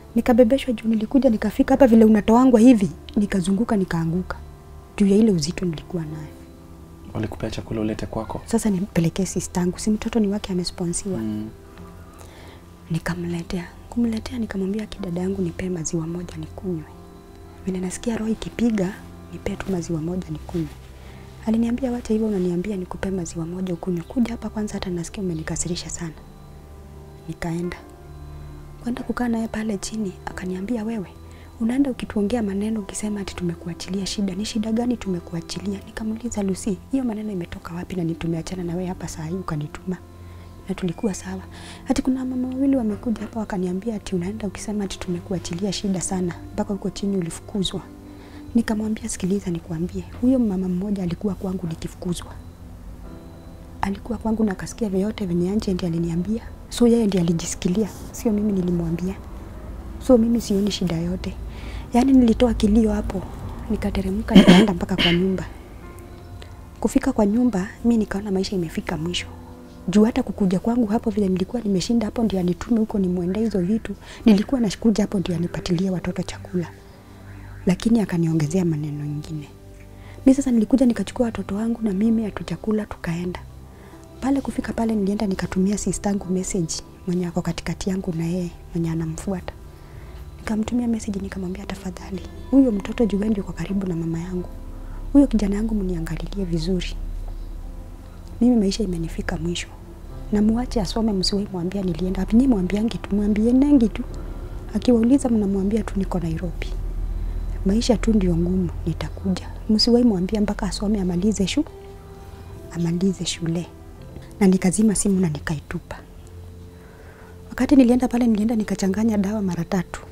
nikabebeshwa juu nilikuja nikafika hapa vile unatoangwa hivi nikazunguka nikaanguka juu ya ile uzito nilikuwa nayo walikupea chakula ulete kwako sasa nimpelekee sistangu si mtoto ni wake amesponsiwa mm. nikamletea kumletea nikamwambia kidada yangu nipee maziwa moja nikunywe vile nasikia roho ikipiga nipee tu maziwa moja nikunywe aliniambia wacha hivyo unaniambia nikupee maziwa moja ukunywe kuja hapa kwanza hata nasikia umenikasirisha sana nikaenda kwenda kukaa naye pale chini akaniambia wewe unaenda ukituongea maneno ukisema ati tumekuachilia shida ni shida gani tumekuachilia nikamuuliza Lucy hiyo maneno imetoka wapi na ni tumeachana na wewe hapa saa hii ukanituma na tulikuwa sawa ati kuna mama wawili wamekuja hapa wakaniambia ati unaenda ukisema ati tumekuachilia shida sana mpaka huko chini ulifukuzwa nikamwambia sikiliza nikwambie huyo mama mmoja alikuwa kwangu nikifukuzwa alikuwa kwangu na akasikia vyote venye Anje ndiye aliniambia, so yeye ndiye alijisikilia, sio mimi nilimwambia. So mimi sioni shida yote. Yaani nilitoa kilio hapo, nikateremka nikaenda mpaka kwa nyumba. Kufika kwa nyumba, mi nikaona maisha imefika mwisho. Juu hata kukuja kwangu hapo vile nilikuwa nimeshinda hapo ndio anitume huko nimwendee hizo vitu, nilikuwa nashukuja hapo ndio anipatilie watoto chakula. Lakini akaniongezea maneno mengine. Mi sasa nilikuja nikachukua watoto wangu na mimi hatujakula tukaenda pale. Kufika pale nilienda nikatumia sistangu message mwenye ako katikati yangu na yeye mwenye anamfuata, nikamtumia message nikamwambia, tafadhali huyo mtoto juu wewe ndio uko karibu na mama yangu, huyo kijana yangu mniangalilie vizuri, mimi maisha imenifika mwisho, na muache asome, msiwahi mwambia nilienda wapi. Nyinyi mwambiangi tu, mwambie nengi tu, akiwauliza mnamwambia tu niko Nairobi maisha tu ndio ngumu, nitakuja. Msiwahi mwambia mpaka asome amalize shu amalize shule. Na nikazima simu na nikaitupa. Wakati nilienda pale, nilienda nikachanganya dawa mara tatu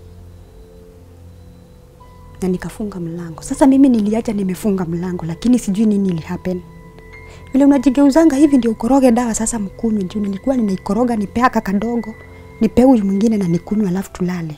na nikafunga mlango. Sasa mimi niliacha nimefunga mlango, lakini sijui nini ili happen. Vile unajigeuzanga hivi ndio ukoroge dawa sasa mkunywe, juu nilikuwa ninaikoroga nipe aka kadogo, nipe huyu mwingine na nikunywe, alafu tulale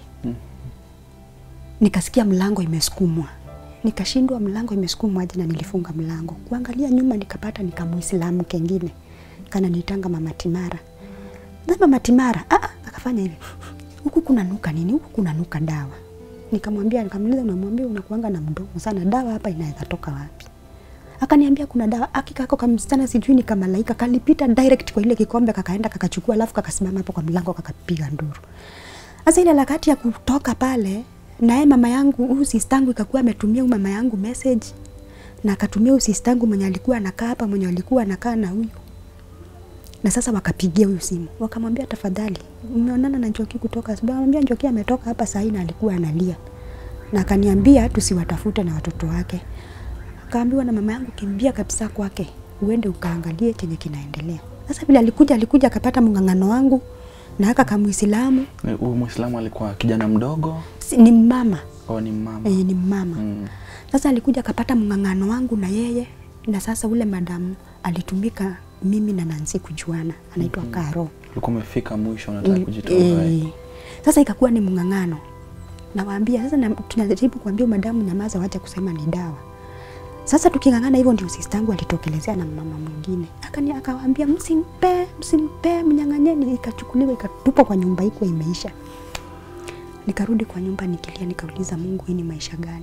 nikasikia mlango imesukumwa, nikashindwa mlango imesukumwa aje, na nilifunga mlango. Kuangalia nyuma, nikapata nika Muislamu kengine kana nitanga mama Timara. Na mama Timara ah, ah, akafanya hivi, huku kuna nuka nini? Huku kuna nuka dawa. Nikamwambia, nikamuuliza, unamwambia unakuanga na mdomo sana, dawa hapa inaweza toka wapi? Akaniambia kuna dawa. Hakika kako kamsichana sijui ni kama malaika kalipita direct kwa ile kikombe kakaenda kakachukua, alafu kakasimama hapo kwa mlango kakapiga nduru. Sasa ile harakati ya kutoka pale naye mama yangu huyu sistangu ikakuwa ametumia huyu mama yangu message na akatumia huyu sistangu mwenye alikuwa anakaa hapa mwenye alikuwa anakaa na huyu na sasa wakapigia huyu simu wakamwambia tafadhali umeonana na Njoki kutoka asubuhi akamwambia Njoki ametoka hapa saa hii na alikuwa analia na akaniambia tusiwatafute na watoto wake akaambiwa na mama yangu kimbia kabisa kwake uende ukaangalie chenye kinaendelea sasa vile alikuja alikuja akapata mng'ang'ano wangu na aka kamuislamu Eh, huyu mwislamu alikuwa kijana mdogo si, ni mama au ni mama e, ni mama Mm. sasa alikuja akapata mng'ang'ano wangu na yeye na sasa ule madamu alitumika mimi na Nancy kujuana anaitwa mm Karo ulikuwa umefika mwisho unataka Mm, kujitoa eh, uhai. sasa ikakuwa ni mng'ang'ano nawaambia sasa na, tunajaribu kuambia madamu nyamaza wacha kusema ni dawa sasa tuking'ang'ana hivyo ndio sistangu alitokelezea na mama mwingine akani akawaambia msimpe msimpe mnyang'anyeni ikachukuliwa ikatupwa kwa nyumba iko imeisha nikarudi kwa nyumba nikilia nikauliza Mungu hii ni maisha gani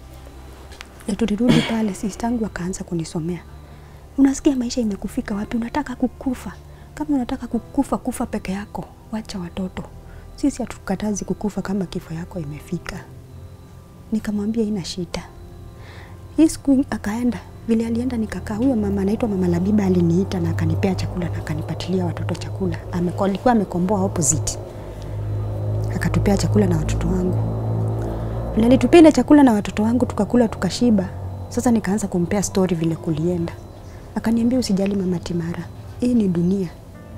Na tulirudi pale sistangu akaanza kunisomea unasikia maisha imekufika wapi unataka kukufa kama unataka kukufa kufa peke yako wacha watoto sisi hatukatazi kukufa kama kifo yako imefika nikamwambia ina shida hii siku akaenda vile alienda nikakaa huyo mama anaitwa mama Labiba aliniita na akanipea chakula na akanipatilia watoto chakula Ameko, alikuwa amekomboa opposite akatupea chakula na watoto wangu vile alitupea ile chakula na watoto wangu tukakula tukashiba sasa nikaanza kumpea story vile kulienda akaniambia usijali mama Timara hii ni dunia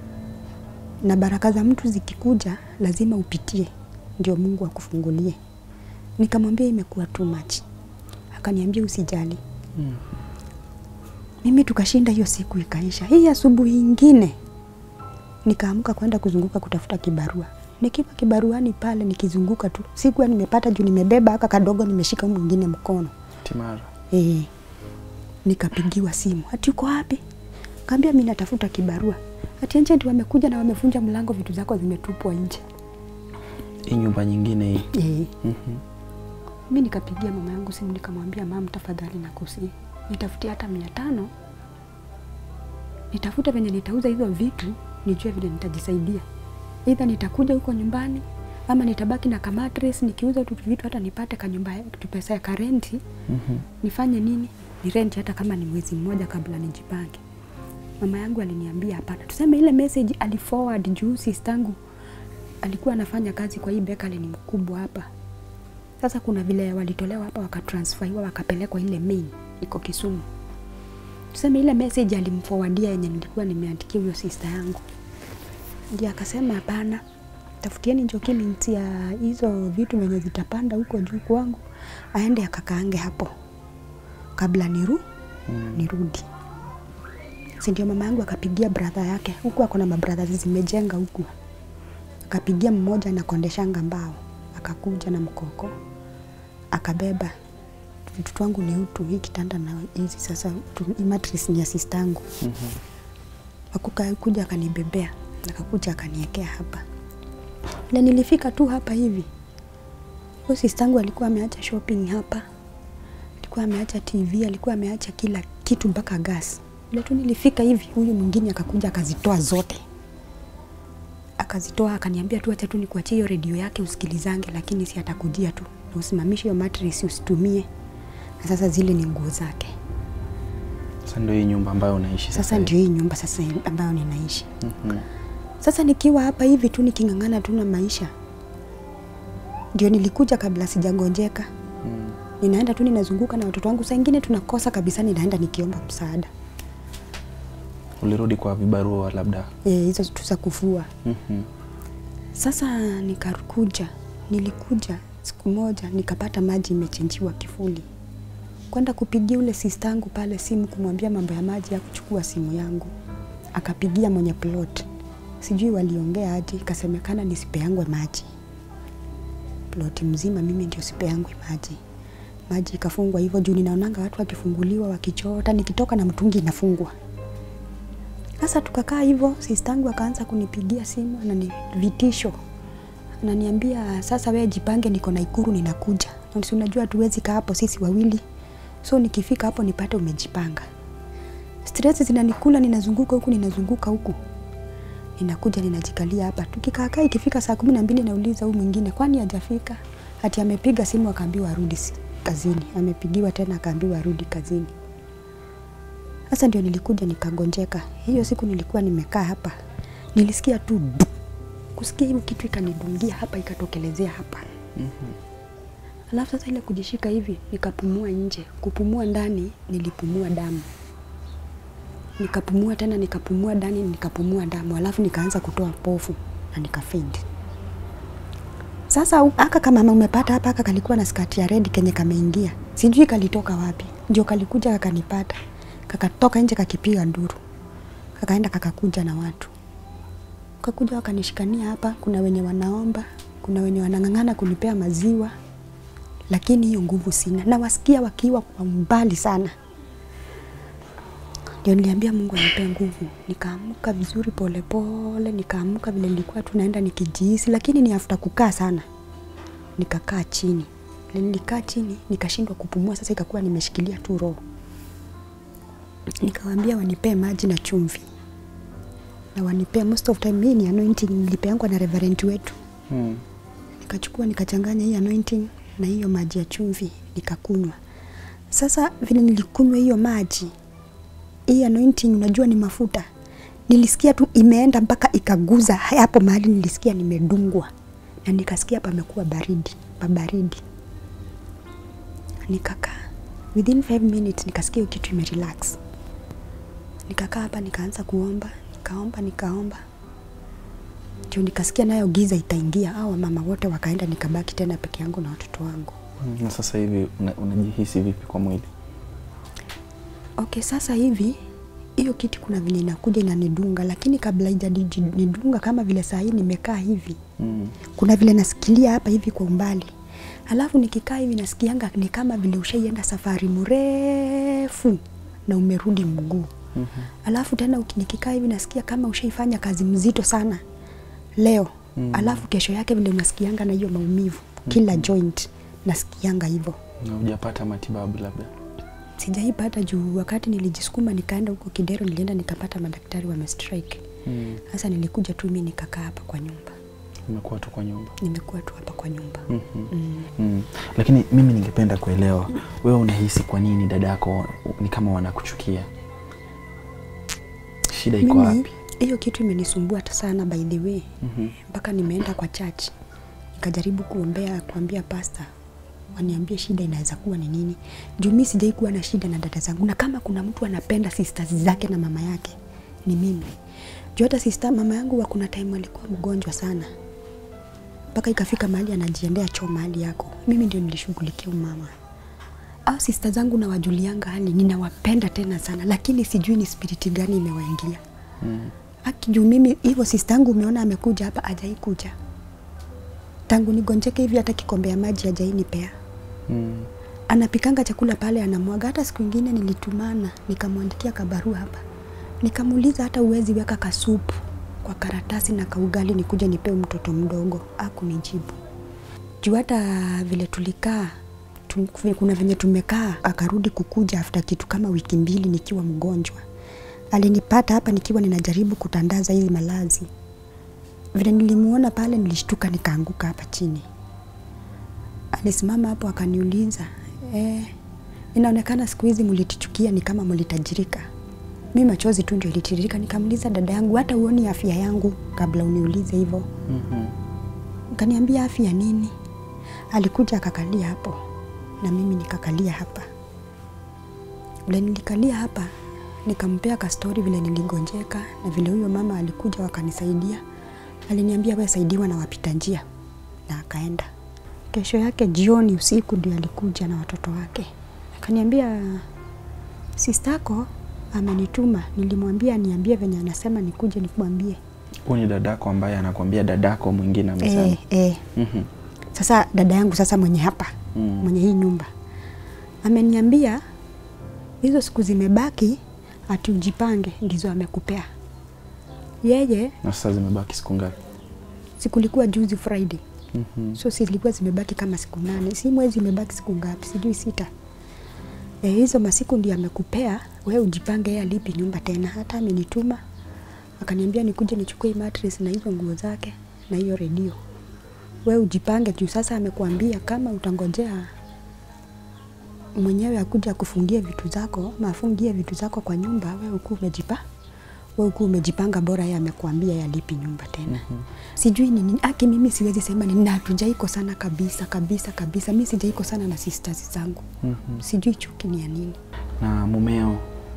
na baraka za mtu zikikuja lazima upitie ndio Mungu akufungulie nikamwambia imekuwa too much akaniambia usijali Mm. mimi tukashinda hiyo siku ikaisha. Hii asubuhi ingine nikaamka kwenda kuzunguka kutafuta kibarua. Nikiwa kibaruani pale nikizunguka tu, sikuwa nimepata juu nimebeba aka kadogo, nimeshika huu mwingine mkono Timara. eh. Nikapigiwa simu, ati uko wapi? Kaambia mimi natafuta kibarua. Ati agent wamekuja na wamevunja mlango, vitu zako zimetupwa nje. hii nyumba nyingine hii Eh. Mhm. Mi nikapigia mama yangu simu nikamwambia, mam, tafadhali nakusi nitafutie hata mia tano nitafute venye nitauza hizo vitu nijue vile nitajisaidia, idha nitakuja huko nyumbani ama nitabaki na kamatres nikiuza tu vitu hata nipate kanyumba tu pesa ya karenti Mhm. nifanye nini, ni renti hata kama ni mwezi mmoja kabla nijipange. Mama yangu aliniambia hapana, tuseme ile message aliforward juu sistangu alikuwa anafanya kazi kwa hii bakery, ni mkubwa hapa. Sasa kuna vile walitolewa hapa wakatransferiwa wakapelekwa ile main iko Kisumu. Tuseme ile message alimforwardia yenye nilikuwa nimeandikia huyo sister yangu, ndio akasema hapana, tafutieni documents ya hizo vitu venye zitapanda huko juu kwangu, aende akakaange hapo kabla niru Mm. nirudi. Si ndio mama yangu akapigia brother yake huku, ako na mabradha zimejenga huku, akapigia mmoja anakondeshanga mbao, akakuja na mkoko akabeba vitu wangu ni utu, hii kitanda na hizi sasa, tu- hii mattress ni ya sistangu Mhm. akuka kuja akanibebea akakuja akaniekea hapa na nilifika tu hapa hivi huyo sistangu alikuwa ameacha shopping hapa alikuwa ameacha tv alikuwa ameacha kila kitu mpaka gas ile tu nilifika hivi huyu mwingine akakuja akazitoa zote akazitoa akaniambia tu acha tu nikuachie hiyo redio yake usikilizange lakini si atakujia tu na usimamishe hiyo mattress usitumie na sasa zile ni nguo zake Sasa ndio hii nyumba ambayo unaishi sasa. sasa ndio hii nyumba sasa ambayo ninaishi Mhm. Sasa nikiwa hapa hivi tu niking'ang'ana tu na maisha, ndio nilikuja kabla sijagonjeka. Mm. Ninaenda tu ninazunguka na watoto wangu, saa ingine tunakosa kabisa, ninaenda nikiomba msaada Ulirudi kwa vibarua labda. Eh, hizo tu za kufua. Mhm. Sasa nikakuja, nilikuja siku moja nikapata maji imechenjiwa kifuli, kwenda kupigia ule sistangu pale simu kumwambia mambo ya maji ya kuchukua simu yangu, akapigia mwenye plot, sijui waliongea aje, ikasemekana nisipeangwe maji ploti mzima, mimi ndio sipeangwe maji. Maji ikafungwa hivyo juu ninaonanga watu wakifunguliwa wakichota, nikitoka na mtungi inafungwa. Sasa tukakaa hivyo, sistangu akaanza kunipigia simu na ni vitisho, ananiambia sasa, wewe jipange, niko Nakuru ninakuja. Na si unajua tuwezi kaa hapo sisi wawili, so nikifika hapo nipate umejipanga. Stress zinanikula, ninazunguka huku ninazunguka huku, ninakuja ninajikalia hapa. Tukikaakaa ikifika saa kumi na mbili nauliza huyu mwingine, kwani hajafika? Ati amepiga simu akaambiwa arudi si- kazini, amepigiwa tena akaambiwa arudi kazini. Sasa ndio nilikuja nikagonjeka. Hiyo siku nilikuwa nimekaa hapa, nilisikia tu du. kusikia hiyo kitu ikanidungia hapa, ikatokelezea hapa. Alafu sasa ile kujishika hivi, nikapumua nje. Kupumua ndani, nilipumua damu, nikapumua tena, nikapumua ndani, nikapumua damu, alafu nikaanza kutoa pofu na nikafaint. Sasa u- aka kama mama umepata hapa, aka kalikuwa na skati ya red kenye kameingia, sijui kalitoka wapi, ndio kalikuja kakanipata, kakatoka nje kakipiga nduru, kakaenda kakakuja na watu, kakuja wakanishikania hapa. Kuna wenye wanaomba, kuna wenye wanang'ang'ana kunipea maziwa, lakini hiyo nguvu sina, na wasikia wakiwa kwa mbali sana. Ndio niliambia Mungu anipe nguvu, nikaamka vizuri polepole, nikaamka vile nilikuwa tunaenda nikijihisi, lakini ni after kukaa sana, nikakaa chini. Vile nilikaa chini nikashindwa kupumua, sasa ikakuwa nimeshikilia tu roho. Nikawaambia wanipee maji na chumvi na wanipea, most of time hii ni anointing nilipeangwa na reverend wetu Mm. nikachukua nikachanganya hii anointing na hiyo maji ya chumvi nikakunywa. Sasa vile nilikunywa hiyo maji, hii anointing unajua ni mafuta, nilisikia tu imeenda mpaka ikaguza hapo mahali nilisikia nimedungwa, na nikasikia pamekuwa baridi, pabaridi. Nikakaa within 5 minutes nikasikia hiyo kitu imerelax. Nikakaa hapa nikaanza kuomba, nikaomba, nikaomba ndio nikasikia nayo giza itaingia, au mama wote wakaenda, nikabaki tena peke yangu na watoto wangu. Mm. Na sasa hivi una- unajihisi vipi kwa mwili? Okay, sasa hivi hiyo kitu kuna vile inakuja inanidunga, lakini kabla ijanidunga kama vile saa hii nimekaa hivi, Mm. kuna vile nasikilia hapa hivi kwa umbali, alafu nikikaa hivi nasikianga ni kama vile ushaienda safari mrefu na umerudi mguu. Mhm. Alafu tena uki- nikikaa hivi nasikia kama ushaifanya kazi mzito sana leo mm. alafu kesho yake vile unasikianga na hiyo maumivu kila joint nasikianga hivyo Na hujapata matibabu labda? sijaipata juu wakati nilijisukuma nikaenda huko Kidero, nilienda nikapata madaktari wamestrike. Mm. Sasa nilikuja tu mimi nikakaa hapa kwa nyumba, Umekuwa tu kwa nyumba. nimekuwa tu hapa kwa nyumba. Mhm. Mm. Mm. Lakini mimi ningependa kuelewa wewe unahisi kwa nini dadako ni kama wanakuchukia? Shida iko Mimi wapi? hiyo kitu imenisumbua hata sana by the way, Mhm. mpaka nimeenda kwa church nikajaribu kuombea, kuambia pasta waniambie shida inaweza kuwa ni nini, juu mimi sijai kuwa na shida na dada zangu, na kama kuna mtu anapenda sisters zake na mama yake ni mimi. Juu hata sister mama yangu wa kuna time alikuwa mgonjwa sana, mpaka ikafika mahali anajiendea choo mahali yako, mimi ndio nilishughulikia umama au sista zangu nawajulianga hali, ninawapenda tena sana, lakini sijui ni spiriti gani imewaingia Mm. Aki juu mimi hivyo sista yangu umeona amekuja hapa ajai kuja. Tangu nigonjeke hivi hata kikombe ya maji ajai nipea. Mm. Anapikanga chakula pale anamwaga. Hata siku ingine nilitumana nikamwandikia kabarua hapa. Nikamuuliza hata uwezi weka kasupu kwa karatasi na kaugali nikuje nipee mtoto mdogo. Hakunijibu. Juu hata vile tulikaa tu, kuna venye tumekaa akarudi kukuja after kitu kama wiki mbili nikiwa mgonjwa alinipata hapa nikiwa ninajaribu kutandaza hizi malazi. Vile nilimuona pale, nilishtuka nikaanguka hapa chini. Alisimama hapo akaniuliza, eh, inaonekana siku hizi mlitichukia ni kama mlitajirika. Mi machozi tu ndio ilitiririka. Nikamuuliza dada yangu, hata uoni afya yangu kabla uniulize hivyo? Mhm. Kaniambia afya nini? Alikuja akakalia hapo na mimi nikakalia hapa. Vile nilikalia hapa nikampea kastori vile niligonjeka na vile huyo mama alikuja wakanisaidia. Aliniambia we saidiwa na wapita njia na akaenda. Kesho yake jioni usiku ndio alikuja na watoto wake. Akaniambia sistako amenituma. Nilimwambia niambie venye anasema nikuje nikumwambie. Huyu ni dadako ambaye anakuambia dadako mwingine amesema. Eh, eh. Mhm. Sasa dada yangu sasa mwenye hapa Mm. mwenye hii nyumba ameniambia hizo siku zimebaki, ati ujipange, ndizo amekupea yeye. Na sasa zimebaki siku ngapi? Sikulikuwa juzi Friday, Mhm. so zilikuwa zimebaki kama siku nane, si mwezi imebaki siku ngapi, sijui sita. E, hizo masiku ndio amekupea we ujipange, yeye alipi nyumba tena. Hata amenituma akaniambia nikuje nichukue hii mattress na hizo nguo zake na hiyo redio, we ujipange juu sasa amekuambia kama utangojea mwenyewe akuja kufungia vitu zako, mafungie vitu zako kwa nyumba, we uku umejipa we uku umejipanga, bora yeye amekuambia yalipi nyumba tena. Sijui ni nini aki, mimi siwezi sema ni na hatujaiko sana kabisa kabisa kabisa, mi sijaiko sana na sisters zangu, Mhm. sijui chuki ni ya nini. Na mumeo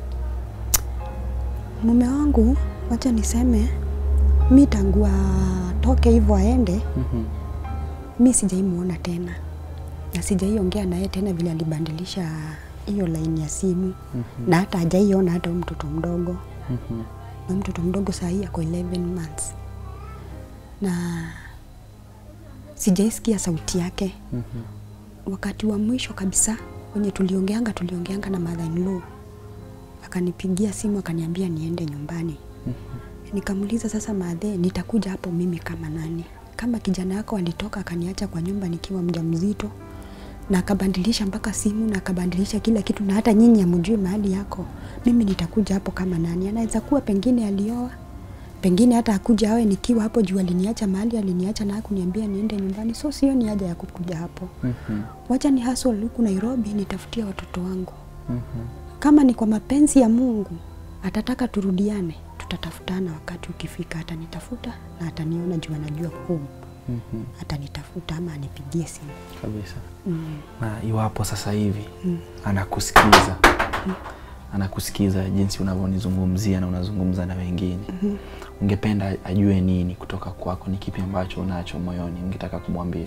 Mume wangu, wacha niseme mi tangu atoke hivyo aende, Mhm. mi sijaimuona tena na sijaiongea naye tena vile alibandilisha hiyo laini ya simu na hata hajaiona hata huyu mtoto mdogo Mhm. na mtoto mdogo saa hii ako 11 months na sijaisikia sauti yake. Mhm. Wakati wa mwisho kabisa wenye tuliongeanga tuliongeanga na mother in law, akanipigia simu akaniambia niende nyumbani. Nikamuuliza sasa, madhe, nitakuja hapo mimi kama nani? Kama kijana yako alitoka akaniacha kwa nyumba nikiwa mjamzito na akabandilisha mpaka simu na akabandilisha kila kitu, na hata nyinyi hamjui mahali yako, mimi nitakuja hapo kama nani? Anaweza kuwa pengine alioa, pengine hata akuja awe nikiwa hapo juu aliniacha mahali aliniacha na hakuniambia niende nyumbani, so sio ni haja ya kukuja hapo. Mhm. Wacha ni hustle huku Nairobi nitafutia watoto wangu. Mhm. Kama ni kwa mapenzi ya Mungu atataka turudiane, tutatafutana wakati ukifika. Atanitafuta na ataniona juu anajua home, Mhm. atanitafuta ama anipigie simu. Kabisa. Mm. Na iwapo sasa hivi Mm. anakusikiza anakusikiza jinsi unavyonizungumzia na unazungumza na wengine ungependa ajue nini kutoka kwako? Ni kipi ambacho unacho moyoni ungetaka kumwambia?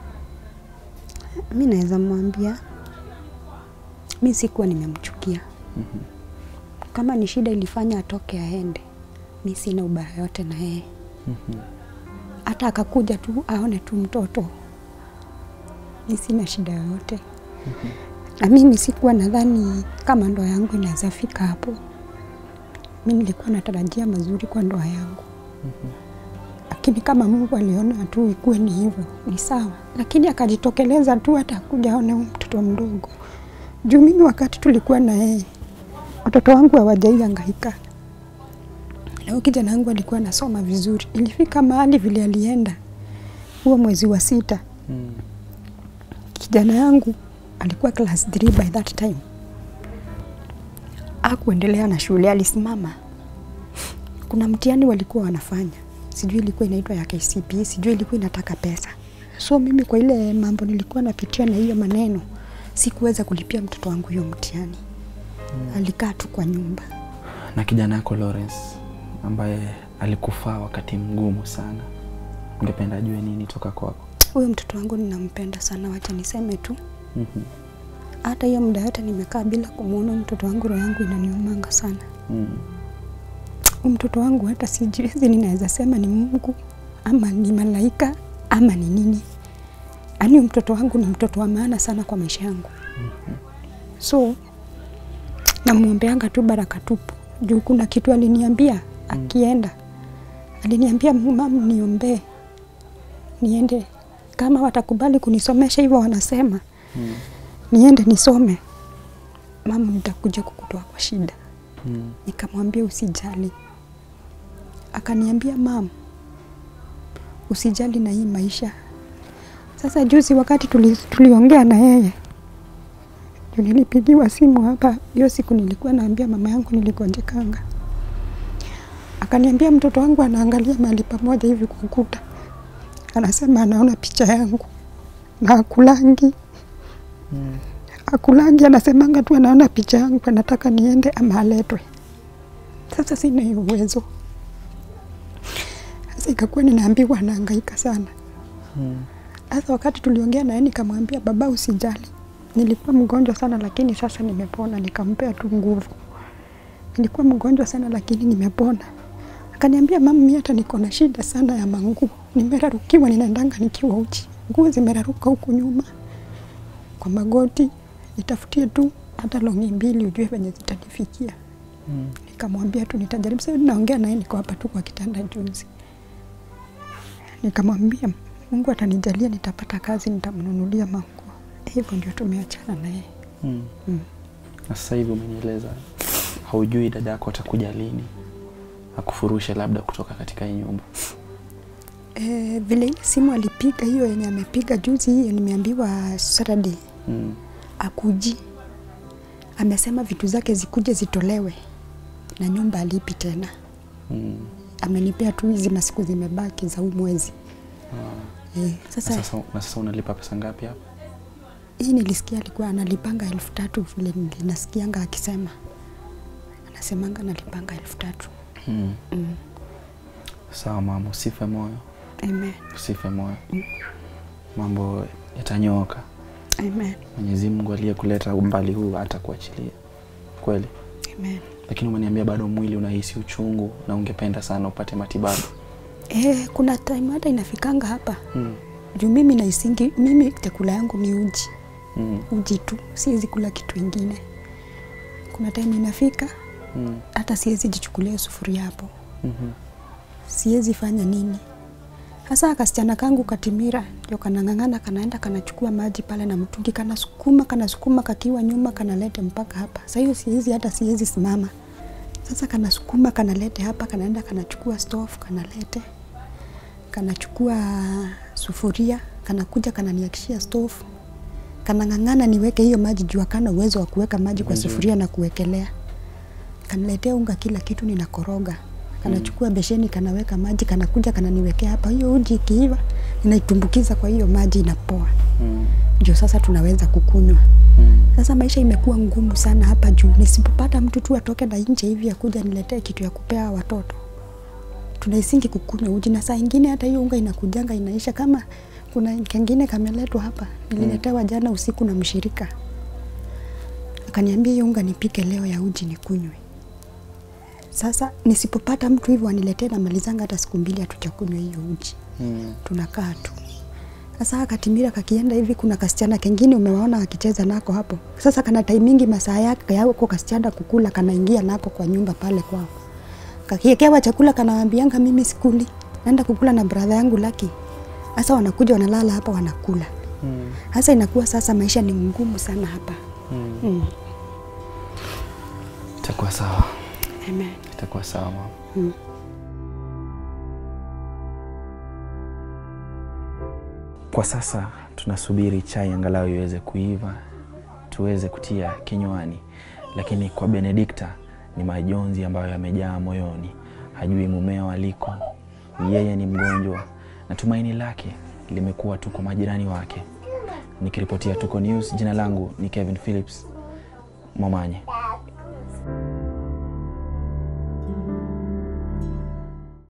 Mi naweza mwambia mi sikuwa nimemchukia. Mhm. Kama ni shida ilifanya atoke aende, mi sina ubaya yote na yeye. Mhm. hata akakuja tu aone tu mtoto, mi sina shida yoyote. Na mimi sikuwa nadhani kama ndoa yangu inaweza fika hapo. Mi nilikuwa natarajia mazuri kwa ndoa yangu, lakini kama Mungu aliona tu ikuwe ni hivyo ni sawa, lakini akajitokeleza tu hata kuja aone huyu mtoto mdogo. Juu mimi wakati tulikuwa na yeye watoto wangu hawajaihangaika na huyu kijana wangu alikuwa anasoma vizuri. Ilifika mahali vile alienda huo mwezi wa sita, Mm. kijana yangu alikuwa class 3 by that time, akuendelea na shule, alisimama. Kuna mtihani walikuwa wanafanya, sijui ilikuwa inaitwa ya KCPE, sijui ilikuwa inataka pesa. So mimi kwa ile mambo nilikuwa napitia na hiyo maneno, sikuweza kulipia mtoto wangu hiyo mtihani. Alikaa tu kwa nyumba. na kijana yako Lawrence ambaye alikufaa wakati mgumu sana, ungependa ajue nini toka kwako? Huyo mtoto wangu ninampenda sana, wacha niseme tu. Mhm. Hata hiyo muda yote nimekaa bila kumwona mtoto wangu, roho yangu inaniumanga sana. Mm. Huyu mtoto wangu hata sijiwezi, ninaweza sema ni Mungu ama ni malaika ama ni nini. Yaani huyu mtoto wangu ni mtoto wa maana sana kwa maisha yangu. So namwombeanga tu baraka tupu, juu kuna kitu aliniambia akienda, aliniambia mam, niombee niende, kama watakubali kunisomesha hivyo wanasema Mm. niende nisome, mama, nitakuja kukutoa kwa shida. Mm. Nikamwambia usijali, akaniambia mam, usijali na hii maisha. Sasa juzi wakati tuli, tuliongea na yeye juu nilipigiwa simu hapa, hiyo siku nilikuwa naambia mama yangu niligonjekanga, akaniambia mtoto wangu anaangalia mahali pamoja hivi kwa ukuta, anasema anaona picha yangu na akulangi Mm. akulangi, anasemanga tu anaona picha yangu, anataka niende ama aletwe. Sasa sina hiyo uwezo. Sasa ikakuwa ninaambiwa anahangaika sana. Mm. Sasa wakati tuliongea naye nikamwambia, baba, usijali, nilikuwa mgonjwa sana lakini sasa nimepona. Nikampea tu nguvu. Nilikuwa mgonjwa sana lakini nimepona. Akaniambia, mama, mimi hata niko na shida sana ya manguo, nimerarukiwa, ninaendanga nikiwa uchi, nguo zimeraruka huku nyuma kwa magoti, nitafutie tu hata longi mbili ujue venye zitanifikia. Mm. Nikamwambia tu nitajaribu. Sasa naongea naye, niko hapa tu kwa kitanda juzi. Nikamwambia Mungu atanijalia, nitapata kazi, nitamnunulia manguo. Hivyo ndio tumeachana naye. Mm. Mm. Na sasa hivi umenieleza haujui dada yako atakuja lini akufurushe labda kutoka katika hii nyumba. E, vile ile simu alipiga hiyo yenye amepiga juzi, hiyo nimeambiwa Saturday Mm. akuji, amesema vitu zake zikuje zitolewe na nyumba alipi tena. Mm. Amenipea tu hizi masiku zimebaki za huu mwezi Ah. e, Na sasa sasa, na sasa unalipa pesa ngapi hapa? hii nilisikia alikuwa analipanga elfu tatu vile nasikianga akisema, anasemanga analipanga elfu tatu. Mm. Mm. Sawa mama, usife moyo, Amen. usife moyo, mambo yatanyooka. Amen. Mwenyezi Mungu aliyekuleta umbali huu atakuachilia kweli, Amen. lakini umeniambia bado mwili unahisi uchungu na ungependa sana upate matibabu. Eh, kuna time hata inafikanga hapa Mm. juu mimi naisingi, mimi chakula yangu ni uji Mm. uji tu, siwezi kula kitu ingine. Kuna time inafika Mm. hata siwezi jichukulia sufuria hapo, Mhm. siwezi fanya nini. Hasa kasichana kangu Katimira ndio kanang'ang'ana, kanaenda kanachukua maji pale na mtungi, kanasukuma kanasukuma, kakiwa nyuma kanalete mpaka hapa. Sasa hiyo siwezi, hata siwezi simama. Sasa kanasukuma kanalete hapa, kanaenda kanachukua stove kanalete, kanachukua sufuria, kanakuja kananiakishia stove, kanang'ang'ana niweke hiyo maji juu akana uwezo wa kuweka maji kwa Ndio. sufuria na kuwekelea. Kaniletea unga, kila kitu ninakoroga, kanachukua besheni, kanaweka maji, kanakuja kananiwekea hapa. Hiyo uji ikiiva, ninaitumbukiza kwa hiyo maji, inapoa, Mm. ndio sasa tunaweza kukunywa. Mm. Sasa maisha imekuwa ngumu sana hapa juu, nisipopata mtu tu atoke na nje hivi akuja niletee kitu ya kupea watoto, tunaisingi kukunywa uji, na saa ingine hata hiyo unga inakujanga inaisha. Kama kuna kengine kameletwa hapa, nililetewa jana usiku na mshirika, akaniambia hiyo unga nipike leo ya uji nikunywe. Sasa nisipopata mtu hivyo aniletee, namalizanga hata siku mbili hatujakunywa hiyo uji Mm. tunakaa tu. Sasa Katimira kakienda hivi, kuna kasichana kengine umewaona akicheza nako hapo. Sasa kana taimingi masaa yake yako kasichana kukula, kanaingia nako kwa nyumba pale kwao, kakiekewa chakula, kanaambianga mimi sikuli, naenda kukula na brother yangu Lucky. Sasa wanakuja wanalala hapa wanakula. Sasa inakuwa sasa maisha ni ngumu sana hapa. Mm. itakuwa sawa Amen. itakuwa sawa mama Mm. Kwa sasa tunasubiri chai angalau iweze kuiva tuweze kutia kinywani, lakini kwa Benedikta ni majonzi ambayo yamejaa moyoni. Hajui mumeo aliko, yeye ni mgonjwa na tumaini lake limekuwa tu kwa majirani wake. Nikiripotia Tuko News, jina langu ni Kevin Phillips Momanye.